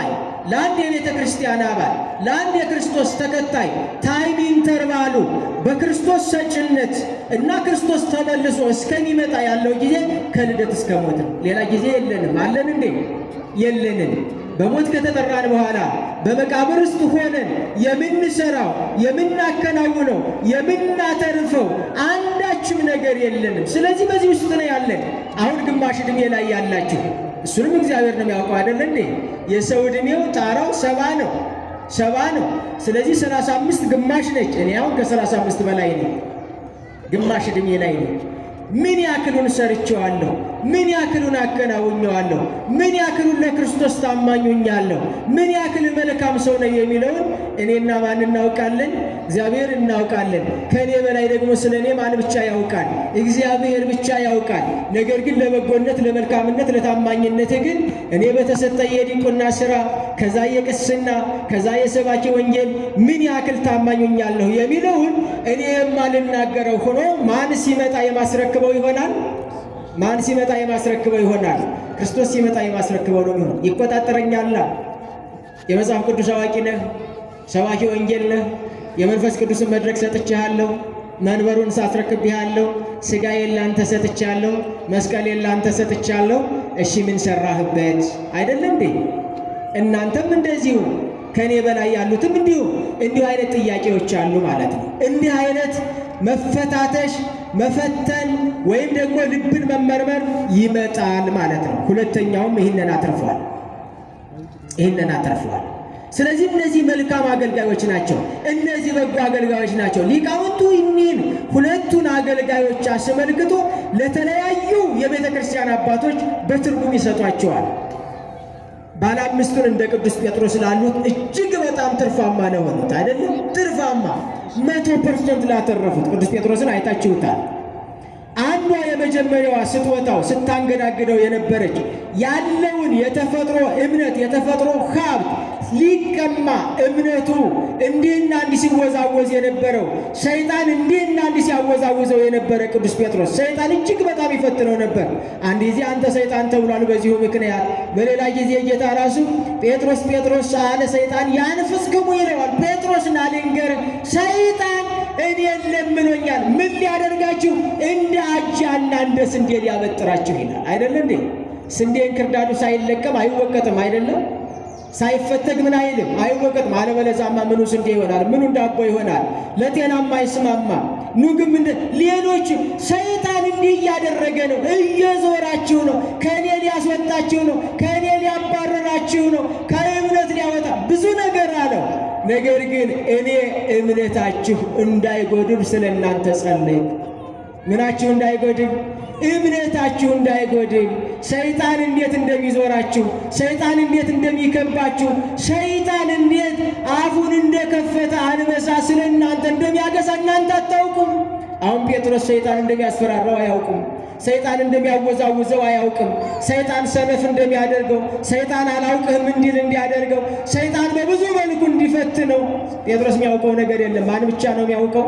ለአንድ የቤተ ክርስቲያን አባል ለአንድ የክርስቶስ ተከታይ ታይም ኢንተርቫሉ በክርስቶስ ሰጭነት እና ክርስቶስ ተመልሶ እስከሚመጣ ያለው ጊዜ ከልደት እስከ ሞት ነው። ሌላ ጊዜ የለንም። አለን እንዴ? የለንም። በሞት ከተጠራን በኋላ በመቃብር ውስጥ ሆነን የምንሰራው የምናከናውነው የምናተርፈው አንዳችም ነገር የለንም። ስለዚህ በዚህ ውስጥ ነው ያለን። አሁን ግማሽ ዕድሜ ላይ ያላችሁ እሱንም እግዚአብሔር ነው የሚያውቀው አይደለ እንዴ? የሰው ዕድሜው ጣራው ሰባ ነው ሰባ ነው። ስለዚህ ሰላሳ አምስት ግማሽ ነች። እኔ አሁን ከሰላሳ አምስት በላይ ነኝ። ግማሽ ዕድሜ ላይ ነው። ምን ያክሉን ሰርቼዋለሁ? ምን ያክሉን አከናውኘዋለሁ? ምን ያክሉን ለክርስቶስ ታማኙኛለሁ? ምን ያክል መልካም ሰው ነው የሚለውን እኔና ማን እናውቃለን? እግዚአብሔር እናውቃለን። ከእኔ በላይ ደግሞ ስለ እኔ ማን ብቻ ያውቃል? እግዚአብሔር ብቻ ያውቃል። ነገር ግን ለበጎነት፣ ለመልካምነት፣ ለታማኝነት ግን እኔ በተሰጠ የዲቁና ስራ ከዛ የቅስና ከዛ የሰባኪ ወንጌል ምን ያክል ታማኙኛለሁ የሚለውን እኔ የማልናገረው ሆኖ ማን ሲመጣ የማስረክበው ይሆናል? ማን ሲመጣ የማስረክበው ይሆናል? ክርስቶስ ሲመጣ የማስረክበው ነው የሚሆን። ይቆጣጠረኛላ። የመጽሐፍ ቅዱስ አዋቂ ነህ፣ ሰባኪ ወንጌል ነህ፣ የመንፈስ ቅዱስን መድረክ ሰጥቼሃለሁ፣ መንበሩን ሳስረክብሃለሁ፣ ሥጋዬን ላንተ ሰጥቻለሁ፣ መስቀሌን ላንተ ሰጥቻለሁ። እሺ ምን ሰራህበት? አይደለ እንዴ? እናንተም እንደዚሁ ከእኔ በላይ ያሉትም እንዲሁ እንዲሁ አይነት ጥያቄዎች አሉ ማለት ነው። እንዲህ አይነት መፈታተሽ መፈተን ወይም ደግሞ ልብን መመርመር ይመጣል ማለት ነው። ሁለተኛውም ይህንን አትርፏል፣ ይህንን አትርፏል። ስለዚህ እነዚህ መልካም አገልጋዮች ናቸው። እነዚህ በጎ አገልጋዮች ናቸው። ሊቃውንቱ እኒህን ሁለቱን አገልጋዮች አስመልክቶ ለተለያዩ የቤተ ክርስቲያን አባቶች በትርጉም ይሰጧቸዋል። ባለ አምስቱን እንደ ቅዱስ ጴጥሮስ ላሉት እጅግ በጣም ትርፋማ ለሆኑት አይደለም፣ ትርፋማ መቶ ፐርሰንት ላተረፉት ቅዱስ ጴጥሮስን አይታችሁታል። አንዷ የመጀመሪያዋ ስጦታው ስታንገዳግደው የነበረች ያለውን የተፈጥሮ እምነት የተፈጥሮ ሀብት ሊቀማ እምነቱ እንዲህና እንዲህ ሲወዛወዝ የነበረው ሰይጣን እንዲህና እንዲህ ሲያወዛውዘው የነበረ ቅዱስ ጴጥሮስ ሰይጣን እጅግ በጣም ይፈትነው ነበር። አንድ ጊዜ አንተ ሰይጣን ተብሏል በዚሁ ምክንያት፣ በሌላ ጊዜ ጌታ ራሱ ጴጥሮስ ጴጥሮስ አለ ሰይጣን ያንፍስክሙ ይለዋል። ጴጥሮስ ና ልንገርህ ሰይጣን እኔን ለምኖኛል። ምን ሊያደርጋችሁ? እንደ አጃና እንደ ስንዴ ሊያበጥራችሁ ይላል። አይደለ እንዴ? ስንዴ እንክርዳዱ ሳይለቀም አይወቀጥም አይደለም ሳይፈተግ ምን አይልም አይወቀጥም። አለበለዚያማ ምኑ ስንዴ ይሆናል? ምኑ ዳቦ ይሆናል? ለጤናማ አይስማማ። ኑ ግን ምን ሌሎች ሰይጣን እንዲህ እያደረገ ነው፣ እየዞራችሁ ነው፣ ከእኔ ሊያስወጣችሁ ነው፣ ከእኔ ሊያባረራችሁ ነው፣ ከእምነት ሊያወጣ ብዙ ነገር አለው። ነገር ግን እኔ እምነታችሁ እንዳይጎድል ስለ እናንተ ጸለይኩ። ምናችሁ እንዳይጎድል እምነታችሁ እንዳይጎድል ሰይጣን እንዴት እንደሚዞራችሁ ሰይጣን እንዴት እንደሚከባችሁ ሰይጣን እንዴት አፉን እንደከፈተ አንበሳ ስለ እናንተ እንደሚያገሳ እናንተ አታውቁም። አሁን ጴጥሮስ ሰይጣን እንደሚያስፈራራው አያውቁም። ሰይጣን እንደሚያወዛውዘው አያውቅም። ሰይጣን ሰነፍ እንደሚያደርገው ሰይጣን አላውቅህም እንዲል እንዲያደርገው ሰይጣን በብዙ መልኩ እንዲፈትነው ጴጥሮስ የሚያውቀው ነገር የለም። ማን ብቻ ነው የሚያውቀው?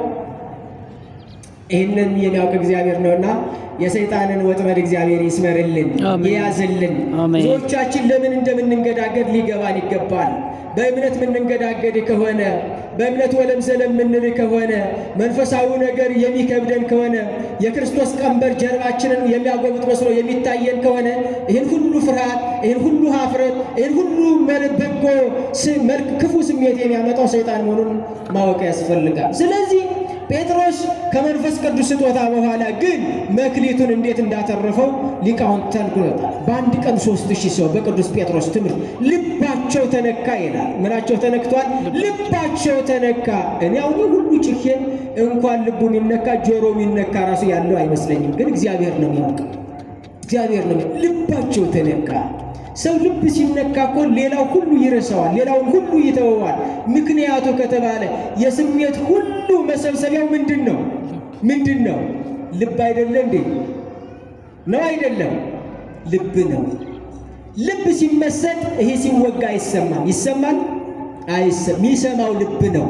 ይህንን የሚያውቅ እግዚአብሔር ነውና የሰይጣንን ወጥመድ እግዚአብሔር ይስመርልን፣ አሜን። ይያዝልን። አሜን። ብዙዎቻችን ለምን እንደምንንገዳገድ ሊገባን ይገባል። በእምነት የምንንገዳገድ ከሆነ በእምነት ወለም ዘለም የምንል ከሆነ መንፈሳዊ ነገር የሚከብደን ከሆነ የክርስቶስ ቀንበር ጀርባችንን የሚያጎብጥ መስሎ የሚታየን ከሆነ ይህን ሁሉ ፍርሃት፣ ይህን ሁሉ ሀፍረት፣ ይህን ሁሉ መል- በጎ ስ- መልክ ክፉ ስሜት የሚያመጣው ሰይጣን መሆኑን ማወቅ ያስፈልጋል። ስለዚህ ጴጥሮስ ከመንፈስ ቅዱስ ስጦታ በኋላ ግን መክሊቱን እንዴት እንዳተረፈው ሊቃውንት ተንግሮታል። በአንድ ቀን ሶስት ሺህ ሰው በቅዱስ ጴጥሮስ ትምህርት ልባቸው ተነካ ይላል። ምናቸው ተነክቷል? ልባቸው ተነካ። እኔ አሁን ሁሉ ጭኬ እንኳን ልቡ የሚነካ ጆሮ የሚነካ ራሱ ያለው አይመስለኝም። ግን እግዚአብሔር ነው የሚያውቀው። እግዚአብሔር ነው ልባቸው ተነካ። ሰው ልብ ሲነካ እኮ ሌላው ሁሉ ይረሳዋል፣ ሌላውን ሁሉ ይተወዋል። ምክንያቱ ከተባለ የስሜት ሁሉ መሰብሰቢያው ምንድን ነው? ምንድን ነው? ልብ አይደለ እንዴ? ነው አይደለም? ልብ ነው። ልብ ሲመሰጥ ይሄ ሲወጋ አይሰማም። ይሰማል? አይሰማም። የሚሰማው ልብ ነው።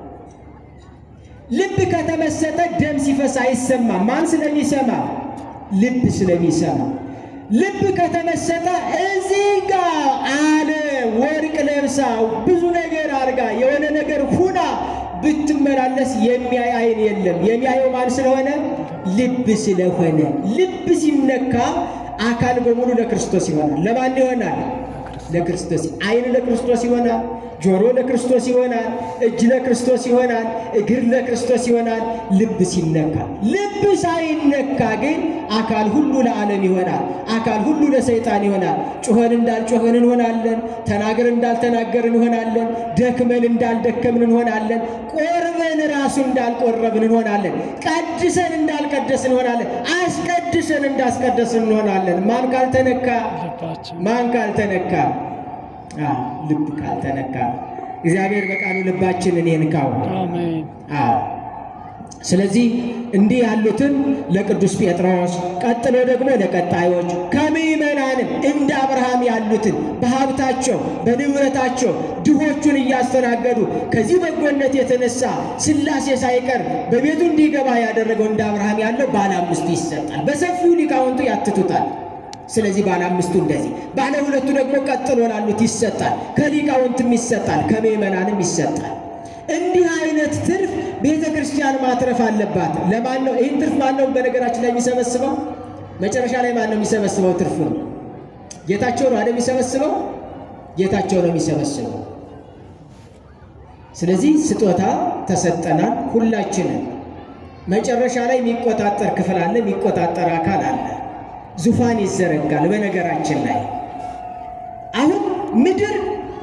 ልብ ከተመሰጠ ደም ሲፈስ አይሰማም። ማን ስለሚሰማ? ልብ ስለሚሰማ። ልብ ከተመሰጠ እዚህ ጋር አለ ወርቅ ለብሳ ብዙ ነገር አድርጋ የሆነ ነገር ሁና ብትመላለስ የሚያይ አይን የለም። የሚያየው ማን ስለሆነ? ልብ ስለሆነ። ልብ ሲነካ አካል በሙሉ ለክርስቶስ ይሆናል። ለማን ይሆናል? ለክርስቶስ። አይን ለክርስቶስ ይሆናል። ጆሮ ለክርስቶስ ይሆናል። እጅ ለክርስቶስ ይሆናል። እግር ለክርስቶስ ይሆናል። ልብ ሲነካ፣ ልብ ሳይነካ ግን አካል ሁሉ ለዓለም ይሆናል። አካል ሁሉ ለሰይጣን ይሆናል። ጩኸን እንዳልጮኸን እንሆናለን። ተናገርን እንዳልተናገርን እንሆናለን። ደክመን እንዳልደከምን እንሆናለን። ቆርበን ራሱ እንዳልቆረብን እንሆናለን። ቀድሰን እንዳልቀደስን እንሆናለን። አስቀድሰን እንዳስቀደስን እንሆናለን። ማን ካልተነካ ልባችን ማን ካልተነካ? አዎ ልብ ካልተነካ እግዚአብሔር በቃሉ ልባችንን ይንካው። አሜን። አዎ ስለዚህ እንዲህ ያሉትን ለቅዱስ ጴጥሮስ ቀጥሎ ደግሞ ለቀጣዮች ከምዕመናንም እንደ አብርሃም ያሉትን በሀብታቸው በንብረታቸው ድሆቹን እያስተናገዱ ከዚህ በጎነት የተነሳ ሥላሴ ሳይቀር በቤቱ እንዲገባ ያደረገው እንደ አብርሃም ያለው ባለ አምስቱ ይሰጣል። በሰፊው ሊቃውንቱ ያትቱታል። ስለዚህ ባለ አምስቱ እንደዚህ፣ ባለ ሁለቱ ደግሞ ቀጥሎ ላሉት ይሰጣል። ከሊቃውንትም ይሰጣል፣ ከምዕመናንም ይሰጣል። እንዲህ አይነት ትርፍ ቤተ ክርስቲያን ማትረፍ አለባት። ለማን ነው ይህን ትርፍ ማን ነው በነገራችን ላይ የሚሰበስበው? መጨረሻ ላይ ማን ነው የሚሰበስበው? ትርፉ ነው ጌታቸው ነው አይደል የሚሰበስበው? ጌታቸው ነው የሚሰበስበው። ስለዚህ ስጦታ ተሰጠናል ሁላችንም። መጨረሻ ላይ የሚቆጣጠር ክፍል አለ፣ የሚቆጣጠር አካል አለ። ዙፋን ይዘረጋል። በነገራችን ላይ አሁን ምድር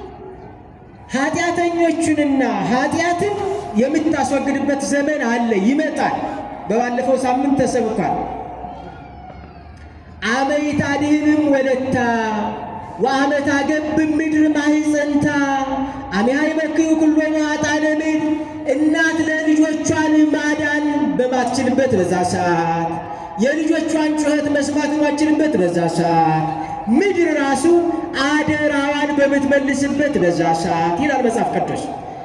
ኃጢአተኞቹንና ኃጢአትን የምታስወግድበት ዘመን አለ፣ ይመጣል። በባለፈው ሳምንት ተሰብኳል። አመ ይታድህንም ወለታ ወአመት አገብም ምድር ማህፀንታ አሜሃ ይመክዩ ኩሎሙ ኃጥአነ ምድር እናት ለልጆቿን ማዳን በማትችልበት በዛ ሰዓት የልጆቿን ጩኸት መስማት በማትችልበት በዛ ሰዓት ምድር ራሱ አደራዋን በምትመልስበት በዛ ሰዓት ይላል መጽሐፍ ቅዱስ።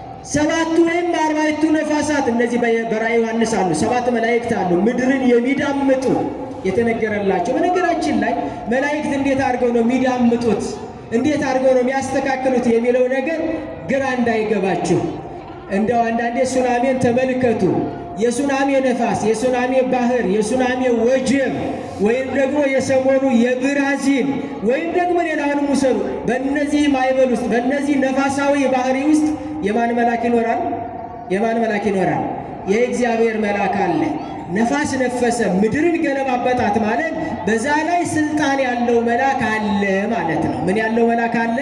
ሰባቱ ወይም አርባዕቱ ነፋሳት እነዚህ በራእየ ዮሐንስ አሉ። ሰባት መላእክት አሉ ምድርን የሚዳምጡ የተነገረላቸው። በነገራችን ላይ መላእክት እንዴት አድርገው ነው የሚዳምጡት፣ እንዴት አድርገው ነው የሚያስተካክሉት የሚለው ነገር ግራ እንዳይገባችሁ እንደው አንዳንዴ ሱናሜን ተመልከቱ። የሱናሜ ነፋስ፣ የሱናሜ ባህር፣ የሱናሜ ወጀብ ወይም ደግሞ የሰሞኑ የብራዚል ወይም ደግሞ ሌላውንም ውሰዱ። በእነዚህ ማዕበል ውስጥ በእነዚህ ነፋሳዊ ባህሪ ውስጥ የማን መልአክ ይኖራል? የማን መልአክ ይኖራል? የእግዚአብሔር መልአክ አለ። ነፋስ ነፈሰ፣ ምድርን ገለባበጣት ማለት በዛ ላይ ስልጣን ያለው መልአክ አለ ማለት ነው። ምን ያለው መልአክ አለ?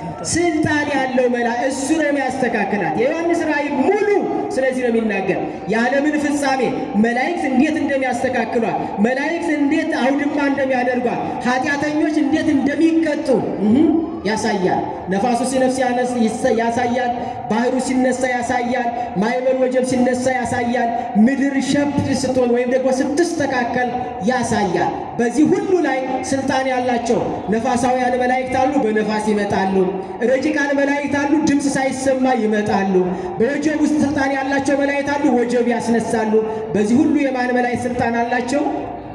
ስልጣን ያለው መልአክ እሱ ነው የሚያስተካክላት። የዮሐንስ ራእይ ሙሉ ስለዚህ ነው የሚናገር። የዓለምን ፍጻሜ መላእክት እንዴት እንደሚያስተካክሏት፣ መላእክት እንዴት አውድማ እንደሚያደርጓት፣ ኃጢአተኞች እንዴት እንደሚቀጡ እህ ያሳያል። ነፋሱ ሲነፍስ ያነስ- ይሰ- ያሳያል። ባህሩ ሲነሳ ያሳያል። ማዕበል ወጀብ ሲነሳ ያሳያል። ምድር ሸብድ ስትሆን ወይም ደግሞ ስትስተካከል ያሳያል። በዚህ ሁሉ ላይ ስልጣን ያላቸው ነፋሳውያን መላእክት አሉ፣ በነፋስ ይመጣሉ። ረቂቃን መላእክት አሉ፣ ድምፅ ሳይሰማ ይመጣሉ። በወጀብ ውስጥ ስልጣን ያላቸው መላእክት አሉ፣ ወጀብ ያስነሳሉ። በዚህ ሁሉ የማን መላእክት ስልጣን አላቸው?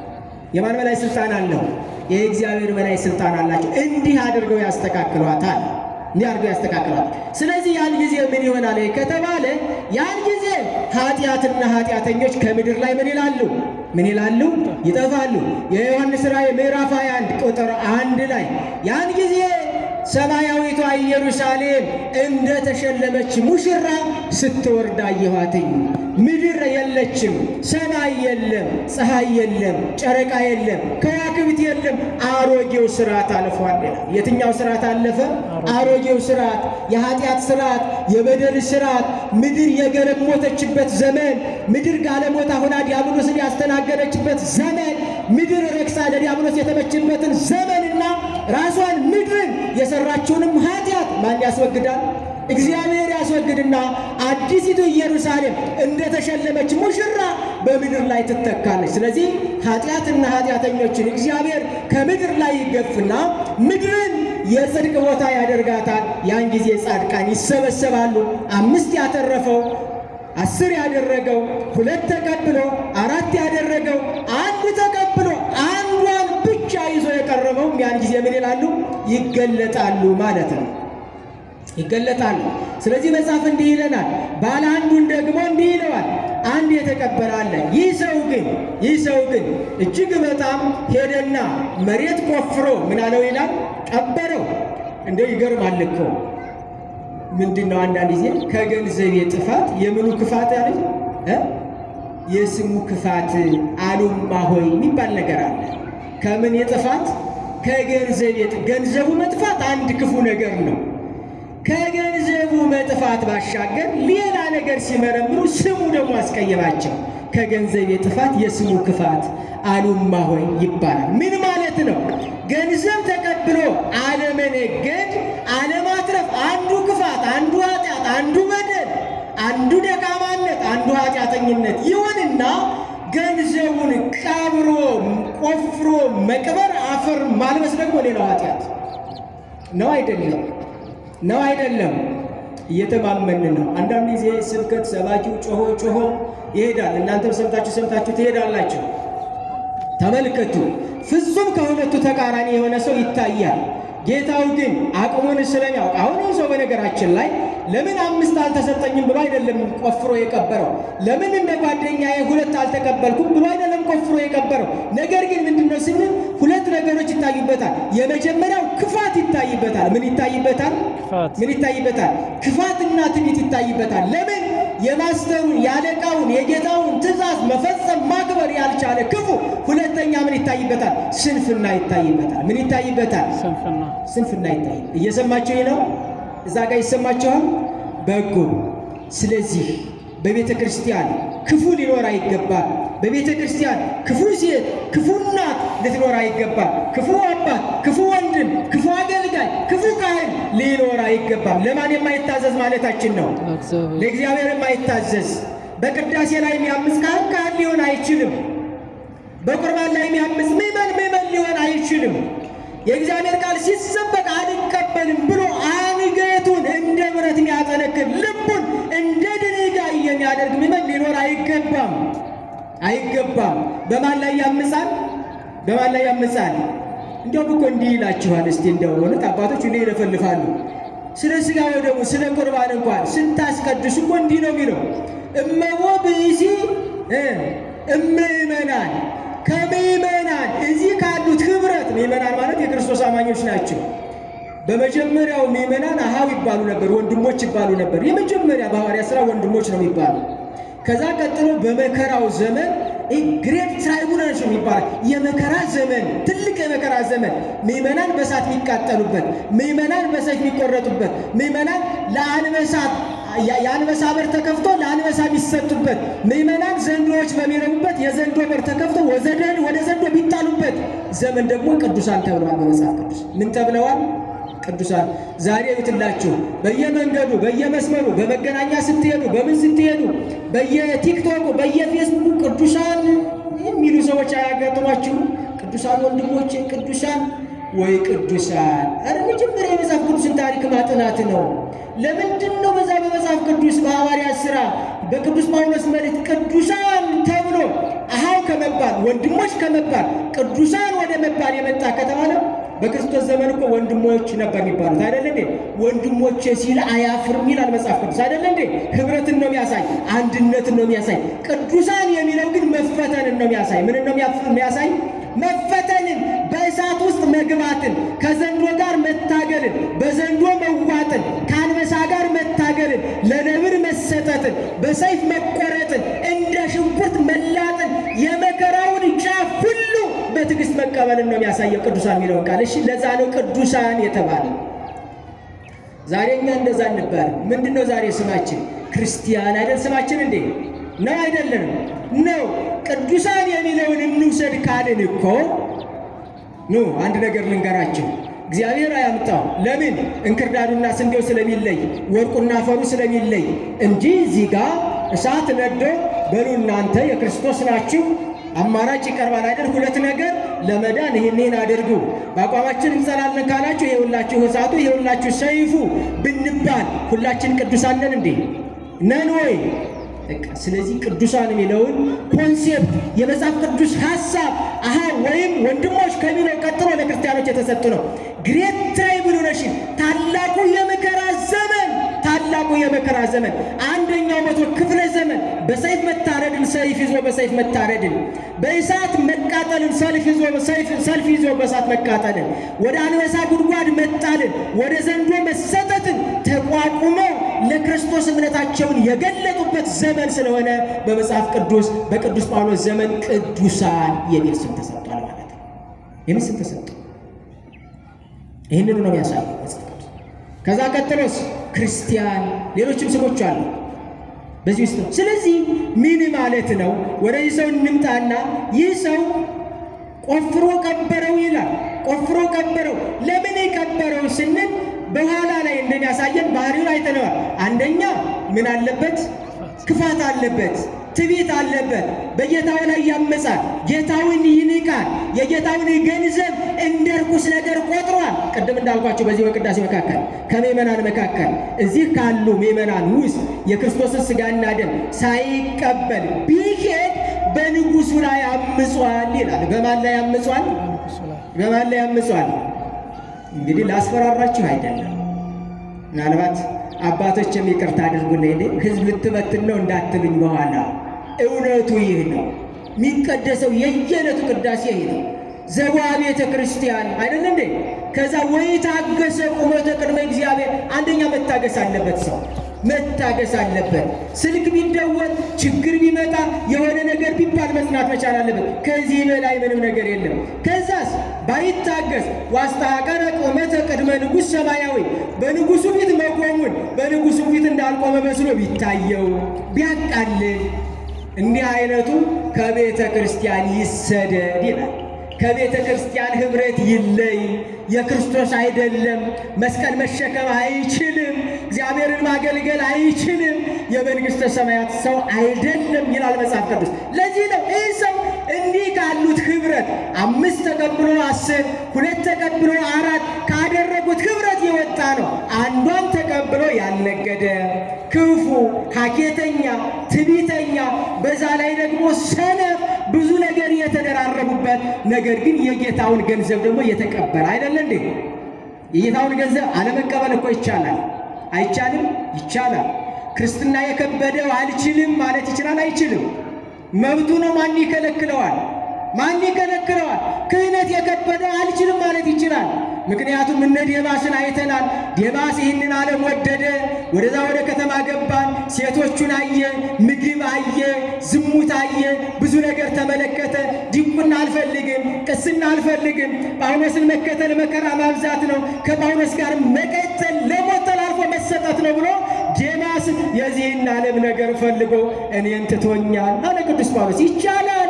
የማን መላይ ስልጣን አለው? የእግዚአብሔር መላይ ስልጣን አላቸው። እንዲህ አድርገው ያስተካክሏታል። እንዲህ አድርገው ያስተካክሏታል። ስለዚህ ያን ጊዜ ምን ይሆናል ከተባለ ያን ጊዜ ኃጢአትና ኃጢአተኞች ከምድር ላይ ምን ይላሉ? ምን ይላሉ? ይጠፋሉ። የዮሐንስ ራእይ ምዕራፍ 21 ቁጥር አንድ ላይ ያን ጊዜ ሰማያዊቷ ኢየሩሳሌም እንደ ተሸለመች ሙሽራ ስትወርድ አየኋትኝ። ምድር የለችም፣ ሰማይ የለም፣ ፀሐይ የለም፣ ጨረቃ የለም፣ ከዋክብት የለም። አሮጌው ስርዓት አልፏል ይላል። የትኛው ስርዓት አለፈ? አሮጌው ስርዓት፣ የኃጢአት ስርዓት፣ የበደል ስርዓት፣ ምድር የገለሞተችበት ዘመን፣ ምድር ጋለሞታ ሆና ዲያብሎስን ያስተናገደችበት ዘመን፣ ምድር ረክሳ ለዲያብሎስ የተመችበትን ዘመንና ራሷን ምድርን የሰራችውንም ኃጢአት ማን ያስወግዳል? እግዚአብሔር ያስወግድና አዲሲቱ ኢየሩሳሌም እንደተሸለመች ሙሽራ በምድር ላይ ትተካለች። ስለዚህ ኃጢአትና ኃጢአተኞችን እግዚአብሔር ከምድር ላይ ይገፍና ምድርን የጽድቅ ቦታ ያደርጋታል። ያን ጊዜ ጻድቃን ይሰበሰባሉ። አምስት ያተረፈው አስር ያደረገው ሁለት ተቀብሎ አራት ያደረገው አንድ ተቀብሎ አንዷን ብቻ ይዞ የቀረበው ያን ጊዜ ምን ይላሉ? ይገለጣሉ ማለት ነው። ይገለጣሉ። ስለዚህ መጽሐፍ እንዲህ ይለናል። ባለ አንዱን ደግሞ እንዲህ ይለዋል፣ አንድ የተቀበለ አለ። ይህ ሰው ግን ይህ ሰው ግን እጅግ በጣም ሄደና መሬት ቆፍሮ ምን አለው ይላል፣ ቀበረው። እንደው ይገርማል እኮ ምንድን ነው አንዳንድ ጊዜ ከገንዘቤ ጥፋት የምኑ ክፋት ያለ እ የስሙ ክፋት አሉማ ሆይ የሚባል ነገር አለ። ከምን የጥፋት ከገንዘቤ ገንዘቡ መጥፋት አንድ ክፉ ነገር ነው። ከገንዘቡ መጥፋት ባሻገር ሌላ ነገር ሲመረምሩ ስሙ ደግሞ አስቀየማቸው። ከገንዘቤ ጥፋት የስሙ ክፋት አሉማ ሆይ ይባላል። ምን ማለት ነው? ገንዘብ ተቀብሎ አለመነገድ፣ አለማትረፍ አንዱ ክፋት፣ አንዱ ኃጢአት፣ አንዱ በደል፣ አንዱ ደካማነት፣ አንዱ ኃጢአተኝነት ይሁንና ገንዘቡን ቀብሮ ቆፍሮ መቅበር፣ አፈር ማልበስ ደግሞ ሌላው ኃጢአት ነው። አይደለም ነው አይደለም። እየተማመን ነው። አንዳንድ ጊዜ ስብከት ሰባኪው ጮሆ ጮሆ ይሄዳል። እናንተም ሰምታችሁ ሰምታችሁ ትሄዳላችሁ። ተመልከቱ፣ ፍጹም ከሁለቱ ተቃራኒ የሆነ ሰው ይታያል። ጌታው ግን አቅሙን ስለሚያውቅ አሁን ይህ ሰው በነገራችን ላይ ለምን አምስት አልተሰጠኝም ብሎ አይደለም ቆፍሮ የቀበረው። ለምን እንደ ጓደኛዬ ሁለት አልተቀበልኩም ብሎ አይደለም ቆፍሮ የቀበረው። ነገር ግን ምንድነው ስንል ሁለት ነገሮች ይታዩበታል። የመጀመሪያው ክፋት ይታይበታል። ምን ይታይበታል? ክፋት ምን ይታይበታል? ክፋትና ትዕቢት ይታይበታል። ለምን የማስተሩን የአለቃውን የጌታውን ትእዛዝ መፈጸም ማክበር ያልቻለ ክፉ። ሁለተኛ ምን ይታይበታል? ስንፍና ይታይበታል። ምን ይታይበታል? ስንፍና ስንፍና ይታይ። እየሰማችሁ ነው? እዛ ጋር ይሰማችኋል? በጎ። ስለዚህ በቤተ ክርስቲያን ክፉ ሊኖር አይገባል። በቤተ ክርስቲያን ክፉ ሴት፣ ክፉ እናት ልትኖር አይገባል። ክፉ አባት፣ ክፉ ወንድም፣ ክፉ አገልጋይ፣ ክፉ ካህን ሊኖር አይገባም። ለማን የማይታዘዝ ማለታችን ነው? እግዚአብሔር ለእግዚአብሔር የማይታዘዝ በቅዳሴ ላይ የሚያምፅ ካህን ካህን ሊሆን አይችልም። በቁርባን ላይ የሚያምፅ ምዕመን ምዕመን ሊሆን አይችልም። የእግዚአብሔር ቃል ሲሰበክ አልቀበልም ብሎ አንገቱን እንደ ብረት የሚያጠነክር ልቡን እንደ ድንጋይ የሚያደርግ ምዕመን ሊኖር አይገባም አይገባም። በማን ላይ ያምፃል? በማን ላይ ያምፃል? እንዲያውም እኮ እንዲህ ይላችኋል። እስቲ እንደው እውነት አባቶች ሁሌ ይለፈልፋሉ። ስለ ሥጋ ወደሙ ስለ ቁርባን እንኳን ስታስቀድሱ እኮ እንዲህ ነው የሚለው እመቦ ብእሲ እ እምእመናን ከምእመናን እዚህ ካሉት ኅብረት ምእመናን ማለት የክርስቶስ አማኞች ናቸው። በመጀመሪያው ምእመናን አሃው ይባሉ ነበር፣ ወንድሞች ይባሉ ነበር። የመጀመሪያ በሐዋርያት ሥራ ወንድሞች ነው የሚባሉ። ከዛ ቀጥሎ በመከራው ዘመን ግሬት ትራይቡላንስ የሚባል የመከራ ዘመን ትልቅ የመከራ ዘመን ምእመናን በእሳት የሚቃጠሉበት፣ ምእመናን በሰይፍ የሚቆረጡበት፣ ምእመናን ለአንበሳት የአንበሳ በር ተከፍቶ ለአንበሳ የሚሰጡበት፣ ምእመናን ዘንዶዎች በሚረቡበት የዘንዶ በር ተከፍቶ ወዘደን ወደ ዘንዶ የሚጣሉበት ዘመን ደግሞ ቅዱሳን ተብለዋል። በመጽሐፍ ቅዱስ ምን ተብለዋል? ቅዱሳን ዛሬ ይትላችሁ በየመንገዱ በየመስመሩ በመገናኛ ስትሄዱ በምን ስትሄዱ በየቲክቶኩ በየፌስቡክ ቅዱሳን የሚሉ ሰዎች አያጋጥሟችሁ? ቅዱሳን ወንድሞቼ ቅዱሳን ወይ ቅዱሳን። ኧረ መጀመሪያ የመጽሐፍ ቅዱስን ታሪክ ማጥናት ነው። ለምንድን ነው በዛ በመጽሐፍ ቅዱስ በሐዋርያት ሥራ በቅዱስ ጳውሎስ መልእክት ቅዱሳን ተብሎ አሃው ከመባል ወንድሞች ከመባል ቅዱሳን ወደ መባል የመጣ ከተባለ በክርስቶስ ዘመን እኮ ወንድሞች ነበር የሚባሉት አይደለ እንዴ? ወንድሞቼ ሲል አያፍርም ይላል መጽሐፍ ቅዱስ አይደለ እንዴ? ህብረትን ነው የሚያሳይ፣ አንድነትን ነው የሚያሳይ። ቅዱሳን የሚለው ግን መፈተንን ነው የሚያሳይ። ምንን ነው የሚያሳይ? መፈተንን፣ በእሳት ውስጥ መግባትን፣ ከዘንዶ ጋር መታገልን፣ በዘንዶ መዋጥን፣ ከአንበሳ ጋር መታገልን፣ ለነብር መሰጠትን፣ በሰይፍ መቆረጥን፣ እንደ ሽንኩርት መላጥን፣ የመከራውን ጫፍ ሁሉ በትዕግስት መቀበልን ነው የሚያሳየው ቅዱሳን የሚለውን ቃል። እሺ ለዛ ነው ቅዱሳን የተባለ። ዛሬ እኛ እንደዛ እንባል። ምንድን ነው ዛሬ ስማችን? ክርስቲያን አይደል ስማችን እንዴ? ነው አይደለም? ነው። ቅዱሳን የሚለውን እንውሰድ ካልን እኮ ኑ አንድ ነገር ልንገራችሁ። እግዚአብሔር አያምጣው። ለምን? እንክርዳዱና ስንዴው ስለሚለይ፣ ወርቁና አፈሩ ስለሚለይ እንጂ እዚህ ጋር እሳት ነዶ በሉ እናንተ የክርስቶስ ናችሁ አማራጭ ይቀርባል አይደል? ሁለት ነገር ለመዳን ይህን ይህን አድርጉ፣ በአቋማችን እንጸናለን ካላችሁ ይኸውላችሁ እሳቱ ይኸውላችሁ ሰይፉ ብንባል ሁላችን ቅዱሳን ነን እንዴ? ነን ወይ? በቃ ስለዚህ ቅዱሳን የሚለውን ኮንሴፕት የመጽሐፍ ቅዱስ ሀሳብ አሃ ወይም ወንድሞች ከሚለው ቀጥሎ ለክርስቲያን ክርስቲያኖች የተሰጡ ነው። ግሬት ትራይቡሌሽን ታላቁ የመከራ ዘመን ታላቁ የመከራ ዘመን አንደኛው መቶ ክፍለ ዘመን በሰይፍ መታረድን ሰይፍ ይዞ በሰይፍ መታረድን በእሳት መቃጠልን ሰልፍ ይዞ ሰልፍ ይዞ በእሳት መቃጠልን ወደ አንበሳ ጉድጓድ መጣልን ወደ ዘንዶ መሰጠትን ተቋቁመው ለክርስቶስ እምነታቸውን የገለጡበት ዘመን ስለሆነ በመጽሐፍ ቅዱስ በቅዱስ ጳውሎስ ዘመን ቅዱሳን የሚል ስም ተሰጥቷል ማለት ነው። የሚል ስም ተሰጥቷል። ይህንኑ ነው የሚያሳየው መጽሐፍ ቅዱስ። ከዛ ቀጥሎስ ክርስቲያን፣ ሌሎችም ስሞች አሉ በዚህ ውስጥ ነው። ስለዚህ ምን ማለት ነው? ወደዚህ ሰው እንምጣና ይህ ሰው ቆፍሮ ቀበረው ይላል። ቆፍሮ ቀበረው። ለምን ቀበረው ስንል በኋላ ላይ እንደሚያሳየን ባህሪውን አይተነዋል። አንደኛ ምን አለበት? ክፋት አለበት፣ ትዕቢት አለበት። በጌታው ላይ ያመጻል፣ ጌታውን ይንቃል፣ የጌታውን ገንዘብ እንደ ርኩስ ነገር ቆጥሯል። ቅድም እንዳልኳቸው በዚህ በቅዳሴ መካከል ከምእመናን መካከል እዚህ ካሉ ምእመናን ውስጥ የክርስቶስን ሥጋና ደም ሳይቀበል ቢሄድ በንጉሡ ላይ አምጿል ይላል። በማን ላይ አምጿል? በማን ላይ አምጿል? እንግዲህ ላስፈራራችሁ አይደለም። ምናልባት አባቶችም ይቅርታ አድርጉልኝ፣ እኔ ህዝብ ልትበትን ነው እንዳትሉኝ በኋላ እውነቱ ይህ ነው። የሚቀደሰው የየዕለቱ ቅዳሴ ይህ ነው። ዘጓ ቤተ ክርስቲያን አይደለ እንዴ? ከዛ ወይ ታገሰ ቁመተ ቅድመ እግዚአብሔር። አንደኛ መታገስ አለበት ሰው መታገስ አለበት። ስልክ ቢደወል ችግር ቢመጣ የሆነ ነገር ቢባል መጽናት መቻል አለበት። ከዚህ በላይ ምንም ነገር የለም። ከዛስ ባይታገስ ዋስተሐቀረ ቁመተ ቅድመ ንጉሥ ሰማያዊ በንጉሱ ፊት መቆሙን በንጉሱ ፊት እንዳልቆመ መስሎ ቢታየው ቢያቃልል እንዲህ አይነቱ ከቤተ ክርስቲያን ይሰደድ ይላል። ከቤተ ክርስቲያን ኅብረት ይለይ። የክርስቶስ አይደለም። መስቀል መሸከም አይችልም። እግዚአብሔርን ማገልገል አይችልም። የመንግሥተ ሰማያት ሰው አይደለም ይላል መጽሐፍ ቅዱስ። ለዚህ ነው ይህ ሰው እንዲህ ካሉት ኅብረት አምስት ተቀብሎ አስር ሁለት ተቀብሎ አራት ካደረጉት ኅብረት የወጣ ነው። አንዷን ተቀብሎ ያልነገደ ክፉ፣ ሀኬተኛ፣ ትዕቢተኛ፣ በዛ ላይ ደግሞ ሰነፍ ብዙ ነገር የተደራረቡበት ነገር ግን የጌታውን ገንዘብ ደግሞ የተቀበለ አይደለ እንዴ? የጌታውን ገንዘብ አለመቀበል እኮ ይቻላል። አይቻልም? ይቻላል። ክርስትና የከበደው አልችልም ማለት ይችላል? አይችልም። መብቱ ነው። ማን ይከለክለዋል? ማን ይከለክለዋል? ክህነት የከበደው አልችልም ማለት ይችላል። ምክንያቱም እነ ዴማስን አይተናል። ዴማስ ይህንን ዓለም ወደደ። ወደዛ ወደ ከተማ ገባን። ሴቶቹን አየ፣ ምግብ አየ፣ ዝሙት አየ፣ ብዙ ነገር ተመለከተ። ዲቁና አልፈልግም፣ ቅስና አልፈልግም፣ ጳውሎስን መከተል መከራ ማብዛት ነው፣ ከጳውሎስ ጋር መቀጠል ለሞት ተላልፎ መሰጠት ነው ብሎ ዴማስ የዚህን ዓለም ነገር ፈልጎ እኔን ትቶኛል አለ ቅዱስ ጳውሎስ። ይቻላል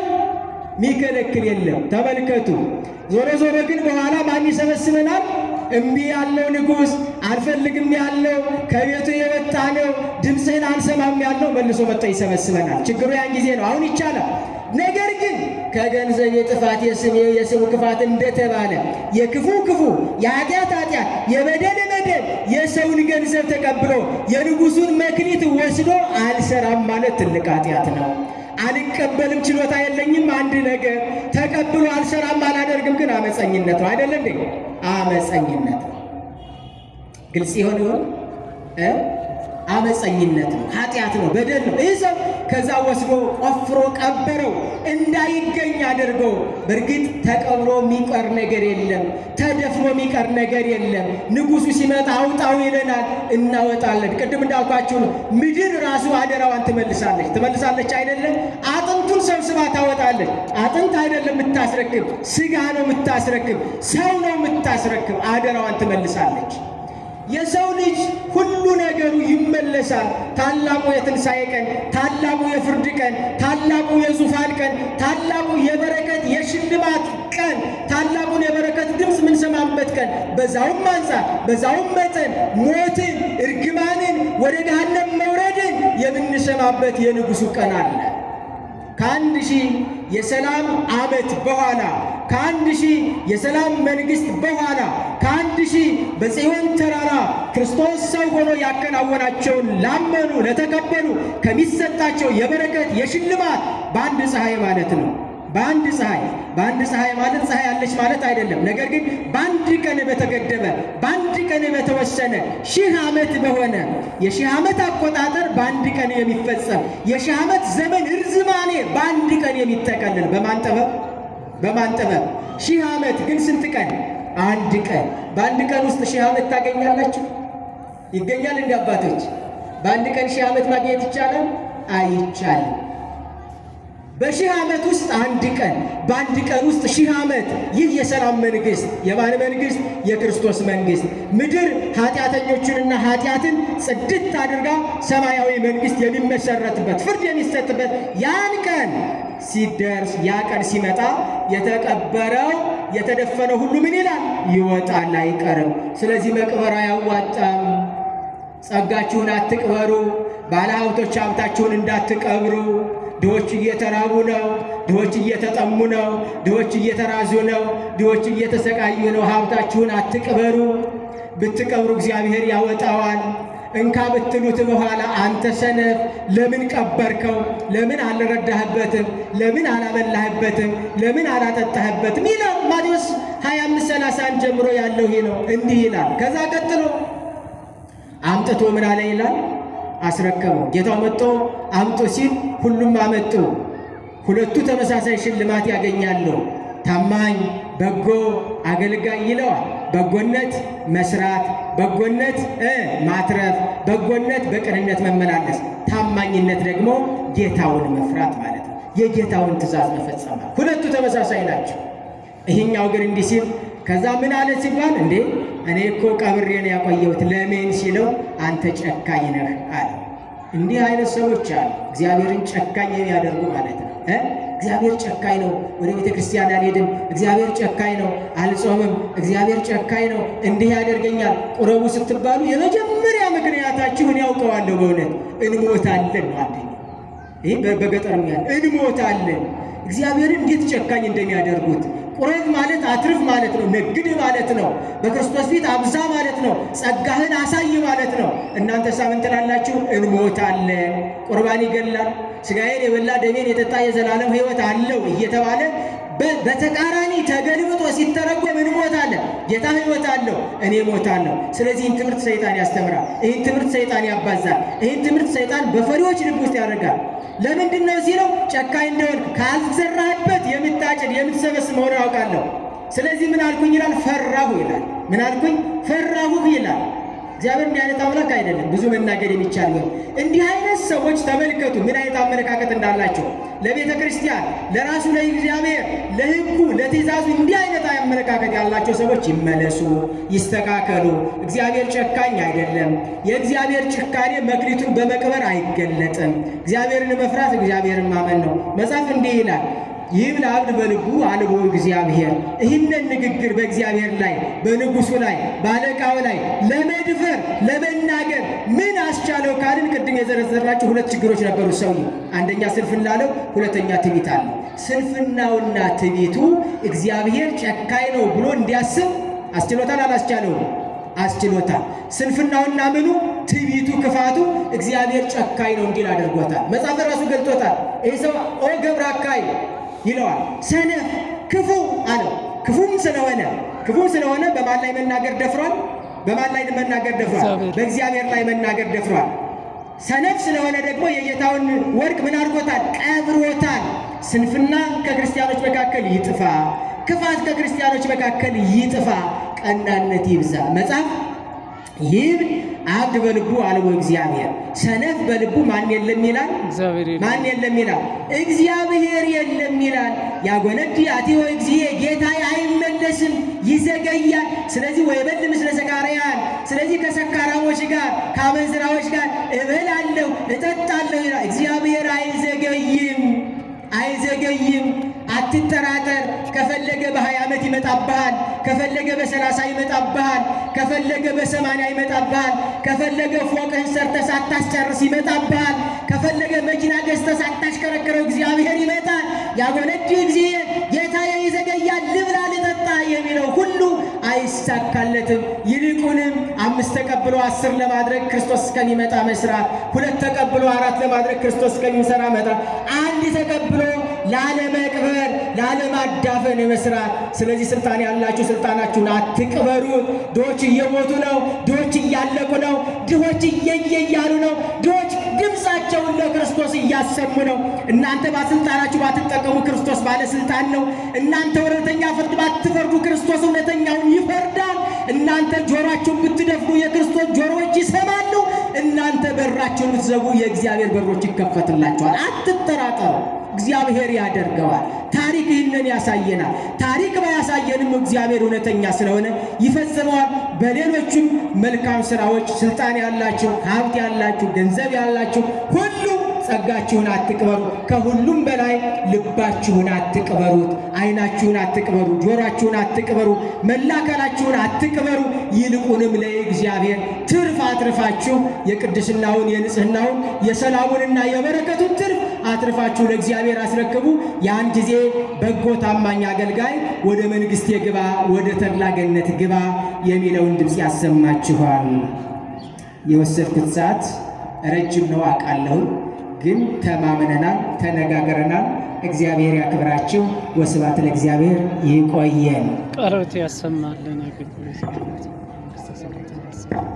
ሚከለክል የለም። ተመልከቱ። ዞሮ ዞሮ ግን በኋላ ማን ይሰበስበናል? እምቢ ያለው ንጉሥ፣ አልፈልግም ያለው ከቤቱ የወጣ ነው፣ ድምፅህን አልሰማም ያለው መልሶ መጥቶ ይሰበስበናል። ችግሩ ያን ጊዜ ነው። አሁን ይቻላል። ነገር ግን ከገንዘብ የጥፋት የስም የስሙ ክፋት እንደተባለ የክፉ ክፉ የኃጢአት ኃጢአት የበደል በደል የሰውን ገንዘብ ተቀብሎ የንጉሡን መክሊት ወስዶ አልሰራም ማለት ትልቅ ኃጢአት ነው። አልቀበልም ችሎታ የለኝም አንድ ነገር ተቀብሎ አልሰራም አላደርግም ግን አመፀኝነት ነው አይደለ እንዴ? አመፀኝነት ነው። ግልጽ ይሆን ይሆን? አመፀኝነት ነው፣ ኃጢአት ነው፣ በደል ነው። ይህ ሰው ከዛ ወስዶ ቆፍሮ ቀበረው እንዳይገኝ አድርገው። በእርግጥ ተቀብሮ የሚቀር ነገር የለም፣ ተደፍኖ የሚቀር ነገር የለም። ንጉሡ ሲመጣ አውጣው ይለናል፣ እናወጣለን። ቅድም እንዳልኳችሁ ነው። ምድር ራሱ አደራዋን ትመልሳለች። ትመልሳለች አይደለም? አጥንቱን ሰብስባ ታወጣለች። አጥንት አይደለም የምታስረክብ፣ ስጋ ነው የምታስረክብ፣ ሰው ነው የምታስረክብ። አደራዋን ትመልሳለች። የሰው ልጅ ሁሉ ነገሩ ይመለሳል። ታላቁ የትንሣኤ ቀን፣ ታላቁ የፍርድ ቀን፣ ታላቁ የዙፋን ቀን፣ ታላቁ የበረከት የሽልማት ቀን፣ ታላቁን የበረከት ድምፅ የምንሰማበት ቀን፣ በዛውም አንጻር በዛውም መጠን ሞትን፣ እርግማንን፣ ወደ ገሃነም መውረድን የምንሰማበት የንጉሡ ቀን አለ። ከአንድ ሺህ የሰላም ዓመት በኋላ ከአንድ ሺህ የሰላም መንግሥት በኋላ ከአንድ ሺህ በጽዮን ተራራ ክርስቶስ ሰው ሆኖ ያከናወናቸውን ላመኑ ለተቀበሉ ከሚሰጣቸው የበረከት የሽልማት በአንድ ፀሐይ ማለት ነው በአንድ ፀሐይ በአንድ ፀሐይ ማለት ፀሐይ አለች ማለት አይደለም። ነገር ግን በአንድ ቀን በተገደበ በአንድ ቀን በተወሰነ ሺህ ዓመት በሆነ የሺህ ዓመት አቆጣጠር በአንድ ቀን የሚፈጸም የሺህ ዓመት ዘመን እርዝማኔ በአንድ ቀን የሚጠቀልል በማን ጥበብ በማን ጥበብ? ሺህ ዓመት ግን ስንት ቀን? አንድ ቀን። በአንድ ቀን ውስጥ ሺህ ዓመት ታገኛላችሁ? ይገኛል? እንደ አባቶች በአንድ ቀን ሺህ ዓመት ማግኘት ይቻላል? አይቻልም። በሺህ ዓመት ውስጥ አንድ ቀን፣ በአንድ ቀን ውስጥ ሺህ ዓመት። ይህ የሰላም መንግሥት የማን መንግሥት? የክርስቶስ መንግሥት። ምድር ኃጢአተኞቹንና ኃጢአትን ጽድት አድርጋ ሰማያዊ መንግሥት የሚመሰረትበት ፍርድ የሚሰጥበት ያን ቀን ሲደርስ ያ ቀን ሲመጣ የተቀበረው የተደፈነው ሁሉ ምን ይላል? ይወጣል፣ አይቀርም። ስለዚህ መቅበር አያዋጣም። ጸጋችሁን አትቅበሩ። ባለሀብቶች ሀብታችሁን እንዳትቀብሩ። ድሆች እየተራቡ ነው። ድሆች እየተጠሙ ነው። ድሆች እየተራዙ ነው። ድሆች እየተሰቃዩ ነው። ሀብታችሁን አትቅበሩ። ብትቀብሩ እግዚአብሔር ያወጣዋል። እንካ ብትሉት በኋላ አንተ ሰነፍ ለምን ቀበርከው? ለምን አልረዳህበትም? ለምን አላበላህበትም? ለምን አላጠጣህበትም? ይላል ማቴዎስ 25 31 ጀምሮ ያለው ይህ ነው። እንዲህ ይላል። ከዛ ቀጥሎ አምጥቶ ምን አለ ይላል አስረከበው። ጌታው መጥቶ አምጡ ሲል ሁሉም አመጡ። ሁለቱ ተመሳሳይ ሽልማት ያገኛሉ። ታማኝ በጎ አገልጋይ ይለዋል። በጎነት መስራት፣ በጎነት እ ማትረፍ፣ በጎነት በቅንነት መመላለስ፣ ታማኝነት ደግሞ ጌታውን መፍራት ማለት ነው። የጌታውን ትእዛዝ መፈጸም ማለት ሁለቱ ተመሳሳይ ናቸው። ይህኛው ግን እንዲህ ሲል ከዛ ምን አለ ሲባል እንዴ እኔ እኮ ቀብሬን ያቆየሁት ለምን ሲለው አንተ ጨካኝ ነህ አለ። እንዲህ አይነት ሰዎች አሉ፣ እግዚአብሔርን ጨካኝ የሚያደርጉ ማለት ነው እ እግዚአብሔር ጨካኝ ነው፣ ወደ ቤተ ክርስቲያን አልሄድም፣ እግዚአብሔር ጨካኝ ነው፣ አልጾምም፣ እግዚአብሔር ጨካኝ ነው፣ እንዲህ ያደርገኛል። ቁረቡ ስትባሉ የመጀመሪያ ምክንያታችሁን ያውቀዋለሁ። በእውነት እንሞታለን ነው አንደኛ። ይህ በገጠር ያለ እንሞታለን። እግዚአብሔርን እንዴት ጨካኝ እንደሚያደርጉት ቁረብ ማለት አትርፍ ማለት ነው። ነግድ ማለት ነው። በክርስቶስ ፊት አብዛ ማለት ነው። ጸጋህን አሳይ ማለት ነው። እናንተ ሳምን ትላላችሁ፣ እንሞታለን። ቁርባን ይገላል። ሥጋዬን የበላ ደሜን የጠጣ የዘላለም ሕይወት አለው እየተባለ በተቃራኒ ተገልብጦ ሲተረጎም እንሞታለን። ጌታ ሕይወት አለው፣ እኔ ሞታለሁ። ስለዚህ ይህን ትምህርት ሰይጣን ያስተምራል። ይህን ትምህርት ሰይጣን ያባዛል። ይህን ትምህርት ሰይጣን በፈሪዎች ልብ ውስጥ ያደርጋል። ለምንድን ነው ሲለው ጨካኝ እንደሆን ካልዘራህበት የምታጭድ የምትሰበስብ መሆኑን አውቃለሁ። ስለዚህ ምን አልኩኝ ይላል፣ ፈራሁ ይላል። ምን አልኩኝ? ፈራሁ ይላል። እግዚአብሔር እንዲህ አይነት አምላክ አይደለም። ብዙ መናገር የሚቻል ነው። እንዲህ አይነት ሰዎች ተመልከቱ ምን አይነት አመለካከት እንዳላቸው ለቤተ ክርስቲያን፣ ለራሱ ለእግዚአብሔር፣ ለሕጉ፣ ለትእዛዙ እንዲህ አይነት አመለካከት ያላቸው ሰዎች ይመለሱ፣ ይስተካከሉ። እግዚአብሔር ጨካኝ አይደለም። የእግዚአብሔር ጭካኔ መክሊቱን በመቅበር አይገለጥም። እግዚአብሔርን መፍራት እግዚአብሔርን ማመን ነው። መጽሐፍ እንዲህ ይላል ይህም ለአብድ በልቡ አልቦ እግዚአብሔር ይህንን ንግግር በእግዚአብሔር ላይ በንጉሱ ላይ በአለቃው ላይ ለመድፈር ለመናገር ምን አስቻለው ካልን ቅድም የዘረዘርናቸው ሁለት ችግሮች ነበሩ። ሰው አንደኛ ስንፍና አለው፣ ሁለተኛ ትዕቢት አለው። ስንፍናውና ትዕቢቱ እግዚአብሔር ጨካኝ ነው ብሎ እንዲያስብ አስችሎታል አላስቻለውም? አስችሎታል። ስንፍናውና ምኑ ትዕቢቱ ክፋቱ እግዚአብሔር ጨካኝ ነው እንዲል አድርጎታል። መጽሐፍ ራሱ ገልጦታል። ይህ ሰው ኦ ገብረ አካይ ይለዋል። ሰነፍ ክፉ አለው። ክፉም ስለሆነ ክፉም ስለሆነ በማን ላይ መናገር ደፍሯል? በማን ላይ መናገር ደፍሯል? እግዚአብሔር። በእግዚአብሔር ላይ መናገር ደፍሯል። ሰነፍ ስለሆነ ደግሞ የጌታውን ወርቅ ምን አድርጎታል? ቀብሮታል። ስንፍና ከክርስቲያኖች መካከል ይጥፋ፣ ክፋት ከክርስቲያኖች መካከል ይጥፋ፣ ቀናነት ይብዛ። መጽሐፍ ይህ አብድ በልቡ አልቦ እግዚአብሔር ሰነፍ በልቡ ማን የለም ይላል እግዚአብሔር የለም። ማን የለም ይላል? እግዚአብሔር የለም ይላል። ያጎነድ አቲዮ እግዚእ ጌታዬ አይመለስም ይዘገያል። ስለዚህ ወይበል ምስለ ሰካርያን፣ ስለዚህ ከሰካራሞች ጋር ከአመንዝራዎች ጋር እበላለሁ እጠጣለሁ ይላል። እግዚአብሔር አይዘገይም አይዘገይም። አትጠራጠር። ከፈለገ በሀያ ዓመት ይመጣብሃል። ከፈለገ በሰላሳ ይመጣብሃል። ከፈለገ በሰማንያ ይመጣብሃል። ከፈለገ ፎቅህን ሰርተህ ሳታስጨርስ ይመጣብሃል። ከፈለገ መኪና ገዝተህ ሳታሽከረክረው እግዚአብሔር ይመጣል። ያጎነድ እግዚእ ጌታዬ ይዘገያል፣ ልብላ ልጠጣ የሚለው ሁሉ አይሳካለትም። ይልቁንም አምስት ተቀብሎ አስር ለማድረግ ክርስቶስ እስከሚመጣ መስራት፣ ሁለት ተቀብሎ አራት ለማድረግ ክርስቶስ እስከሚሰራ መጣ፣ አንድ ተቀብሎ ላለመቅበር፣ ላለማዳፈን መስራት። ስለዚህ ስልጣን ያላችሁ ስልጣናችሁን አትቅበሩ። ድሆች እየሞቱ ነው። ድሆች እያለቁ ነው። ድሆች እየየ እያሉ ነው። ድሆች ድምፃቸውን ለክርስቶስ እያሰሙ ነው። እናንተ ባስልጣናችሁ ባትጠቀሙ ክርስቶስ ባለስልጣን ነው። እናንተ እውነተኛ ፍርድ ባትፈርዱ ክርስቶስ እውነተኛውን ይፈርዳል። እናንተ ጆሮአችሁን ብትደፍኑ የክርስቶስ ጆሮዎች ይሰማሉ። እናንተ በራችሁን ብትዘጉ የእግዚአብሔር በሮች ይከፈትላችኋል። አትጠራጠሩ። እግዚአብሔር ያደርገዋል። ታሪክ ይህንን ያሳየናል። ታሪክ ባያሳየንም እግዚአብሔር እውነተኛ ስለሆነ ይፈጽመዋል። በሌሎችም መልካም ስራዎች ስልጣን ያላችሁ፣ ሀብት ያላችሁ፣ ገንዘብ ያላችሁ ሁሉ ጸጋችሁን አትቅበሩ። ከሁሉም በላይ ልባችሁን አትቅበሩት። ዓይናችሁን አትቅበሩ፣ ጆሮአችሁን አትቅበሩ፣ መላከላችሁን አትቅበሩ። ይልቁንም ለእግዚአብሔር ትርፍ አትርፋችሁ የቅድስናውን የንጽህናውን የሰላሙንና የበረከቱን ትርፍ አትርፋችሁ ለእግዚአብሔር አስረክቡ። ያን ጊዜ በጎ ታማኝ አገልጋይ ወደ መንግሥቴ ግባ፣ ወደ ተድላ ገነት ግባ የሚለውን ድምፅ ያሰማችኋል። የወሰድኩት ሰዓት ረጅም ነው አውቃለሁ፣ ግን ተማምነናል፣ ተነጋግረናል። እግዚአብሔር ያክብራችሁ። ወስብሐት ለእግዚአብሔር። ይቆየን። ቃሎት ያሰማልን። አገልግሎት መንግሥተ ሰማያትን ያሰማልን።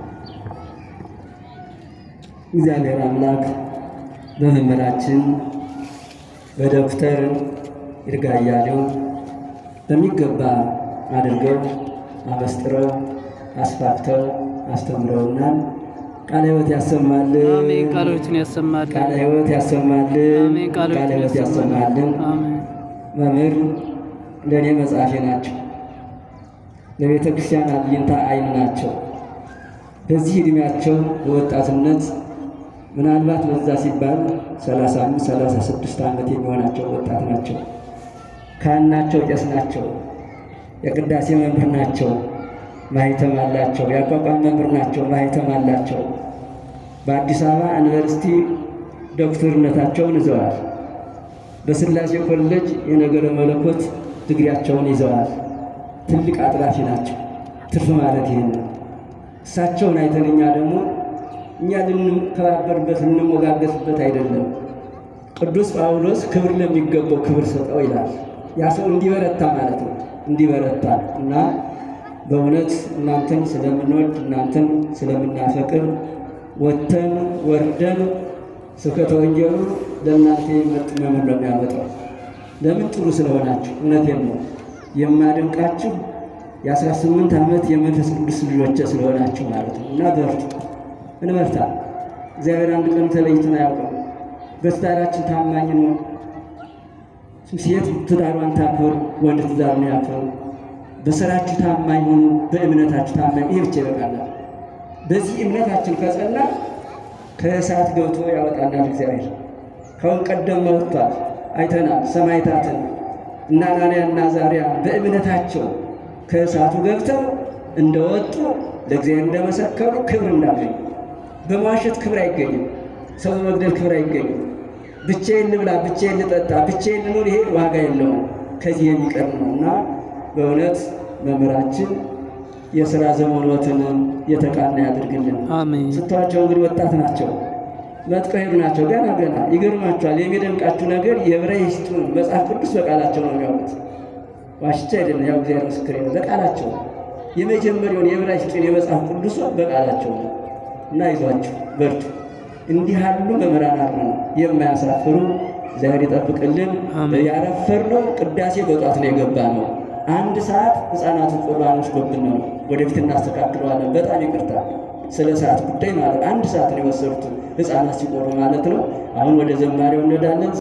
እግዚአብሔር አምላክ በመምህራችን በዶክተር ይርጋ አያሌው በሚገባ አድርገው አበስጥረው አስፋፍተው አስተምረውናል። ቃለ ሕይወት ያሰማልን። አሜን። ቃሎትን ያሰማልን። ቃለ ሕይወት ያሰማልን። አሜን። ቃለ ቃሎትን ሕይወት ያሰማልን። ያሰማልን። አሜን። መምህር ለእኔ መጽሐፌ ናቸው። ለቤተ ክርስቲያን አብይንታ አይን ናቸው። በዚህ ዕድሜያቸው በወጣትነት ምናልባት በዛ ሲባል 35 36 ዓመት የሚሆናቸው ወጣት ናቸው። ካህን ናቸው፣ ቄስ ናቸው፣ የቅዳሴ መምህር ናቸው፣ ማህተም አላቸው። የአቋቋም መምህር ናቸው፣ ማህተም አላቸው። በአዲስ አበባ ዩኒቨርሲቲ ዶክተርነታቸውን ይዘዋል። በስላሴ ኮሌጅ የነገረ መለኮት ድግሪያቸውን ይዘዋል። ትልቅ አጥራፊ ናቸው። ትርፍ ማለት ይህን ነው። እሳቸውን አይተን እኛ ደግሞ እኛ ልንከባበርበት ልንሞጋገስበት አይደለም። ቅዱስ ጳውሎስ ክብር ለሚገባው ክብር ሰጠው ይላል። ያ ሰው እንዲበረታ ማለት ነው። እንዲበረታ እና በእውነት እናንተን ስለምንወድ እናንተን ስለምናፈቅር ወጥተን ወርደን ስብከተ ወንጌሉ ለእናንተ የሚመጥን መምህር ነው የሚያመጣው። ለምን ጥሩ ስለሆናችሁ፣ እውነቴን ነው የማደንቃችሁ የአስራ ስምንት ዓመት የመንፈስ ቅዱስ ልጆቼ ስለሆናችሁ ማለት ነው። እና በርቱ፣ እንበርታ። እግዚአብሔር አንድ ቀን ተለይቶን አያውቅም። በትዳራችን ታማኝ ነው። ሴት ትዳሯን ታክብር፣ ወንድ ትዳሩን ያክብር። በስራችሁ ታማኝ ሁኑ፣ በእምነታችሁ ታማኝ። ይሄ ብቻ ይበቃላል። በዚህ እምነታችን ከጸና ከእሳት ገብቶ ያወጣናል እግዚአብሔር። ከአሁን ቀደም መጥቷል፣ አይተናል። ሰማዕታትን እና አናንያ እና አዛርያ በእምነታቸው ከእሳቱ ገብተው እንደወጡ ለእግዚአብሔር እንደመሰከሩ ክብር እንዳገኙ። በመዋሸት ክብር አይገኝም። ሰው በመግደል ክብር አይገኝም። ብቻዬን ልብላ፣ ብቻዬን ልጠጣ፣ ብቻዬን ልኑር፣ ይሄ ዋጋ የለውም። ከዚህ የሚቀር ነው እና በእውነት መምህራችን የሥራ ዘመኖትን የተቃና ያድርግልን። አሜን። ስትዋቸው እንግዲህ ወጣት ናቸው፣ መጥቀው ሄዱ ናቸው። ገና ገና ይገርማቸዋል። የሚደንቃችሁ ነገር የዕብራይስጡን መጽሐፍ ቅዱስ በቃላቸው ነው የሚያውቁት። ዋሽቻ አይደለም፣ ያው እግዚአብሔር ምስክሬ ነው። በቃላቸው የመጀመሪያውን የዕብራይስጡን የመጽሐፍ ቅዱስ በቃላቸው ነው እና ይዟችሁ በርቱ። እንዲህ ያሉ መምህራን አሉ የማያሳፍሩ። እግዚአብሔር ይጠብቅልን። አሜን። ያረፈርነው ቅዳሴ በጧት ነው የገባ ነው። አንድ ሰዓት ሕፃናቱ ቁርባን ወስዶብን ነው። ወደፊት እናስተካክለዋለን። በጣም ይቅርታ ስለ ሰዓት ጉዳይ ማለት አንድ ሰዓት ነው የወሰዱት ሕፃናት ሲቆሩ ማለት ነው። አሁን ወደ ዘማሪው እንሄዳለን።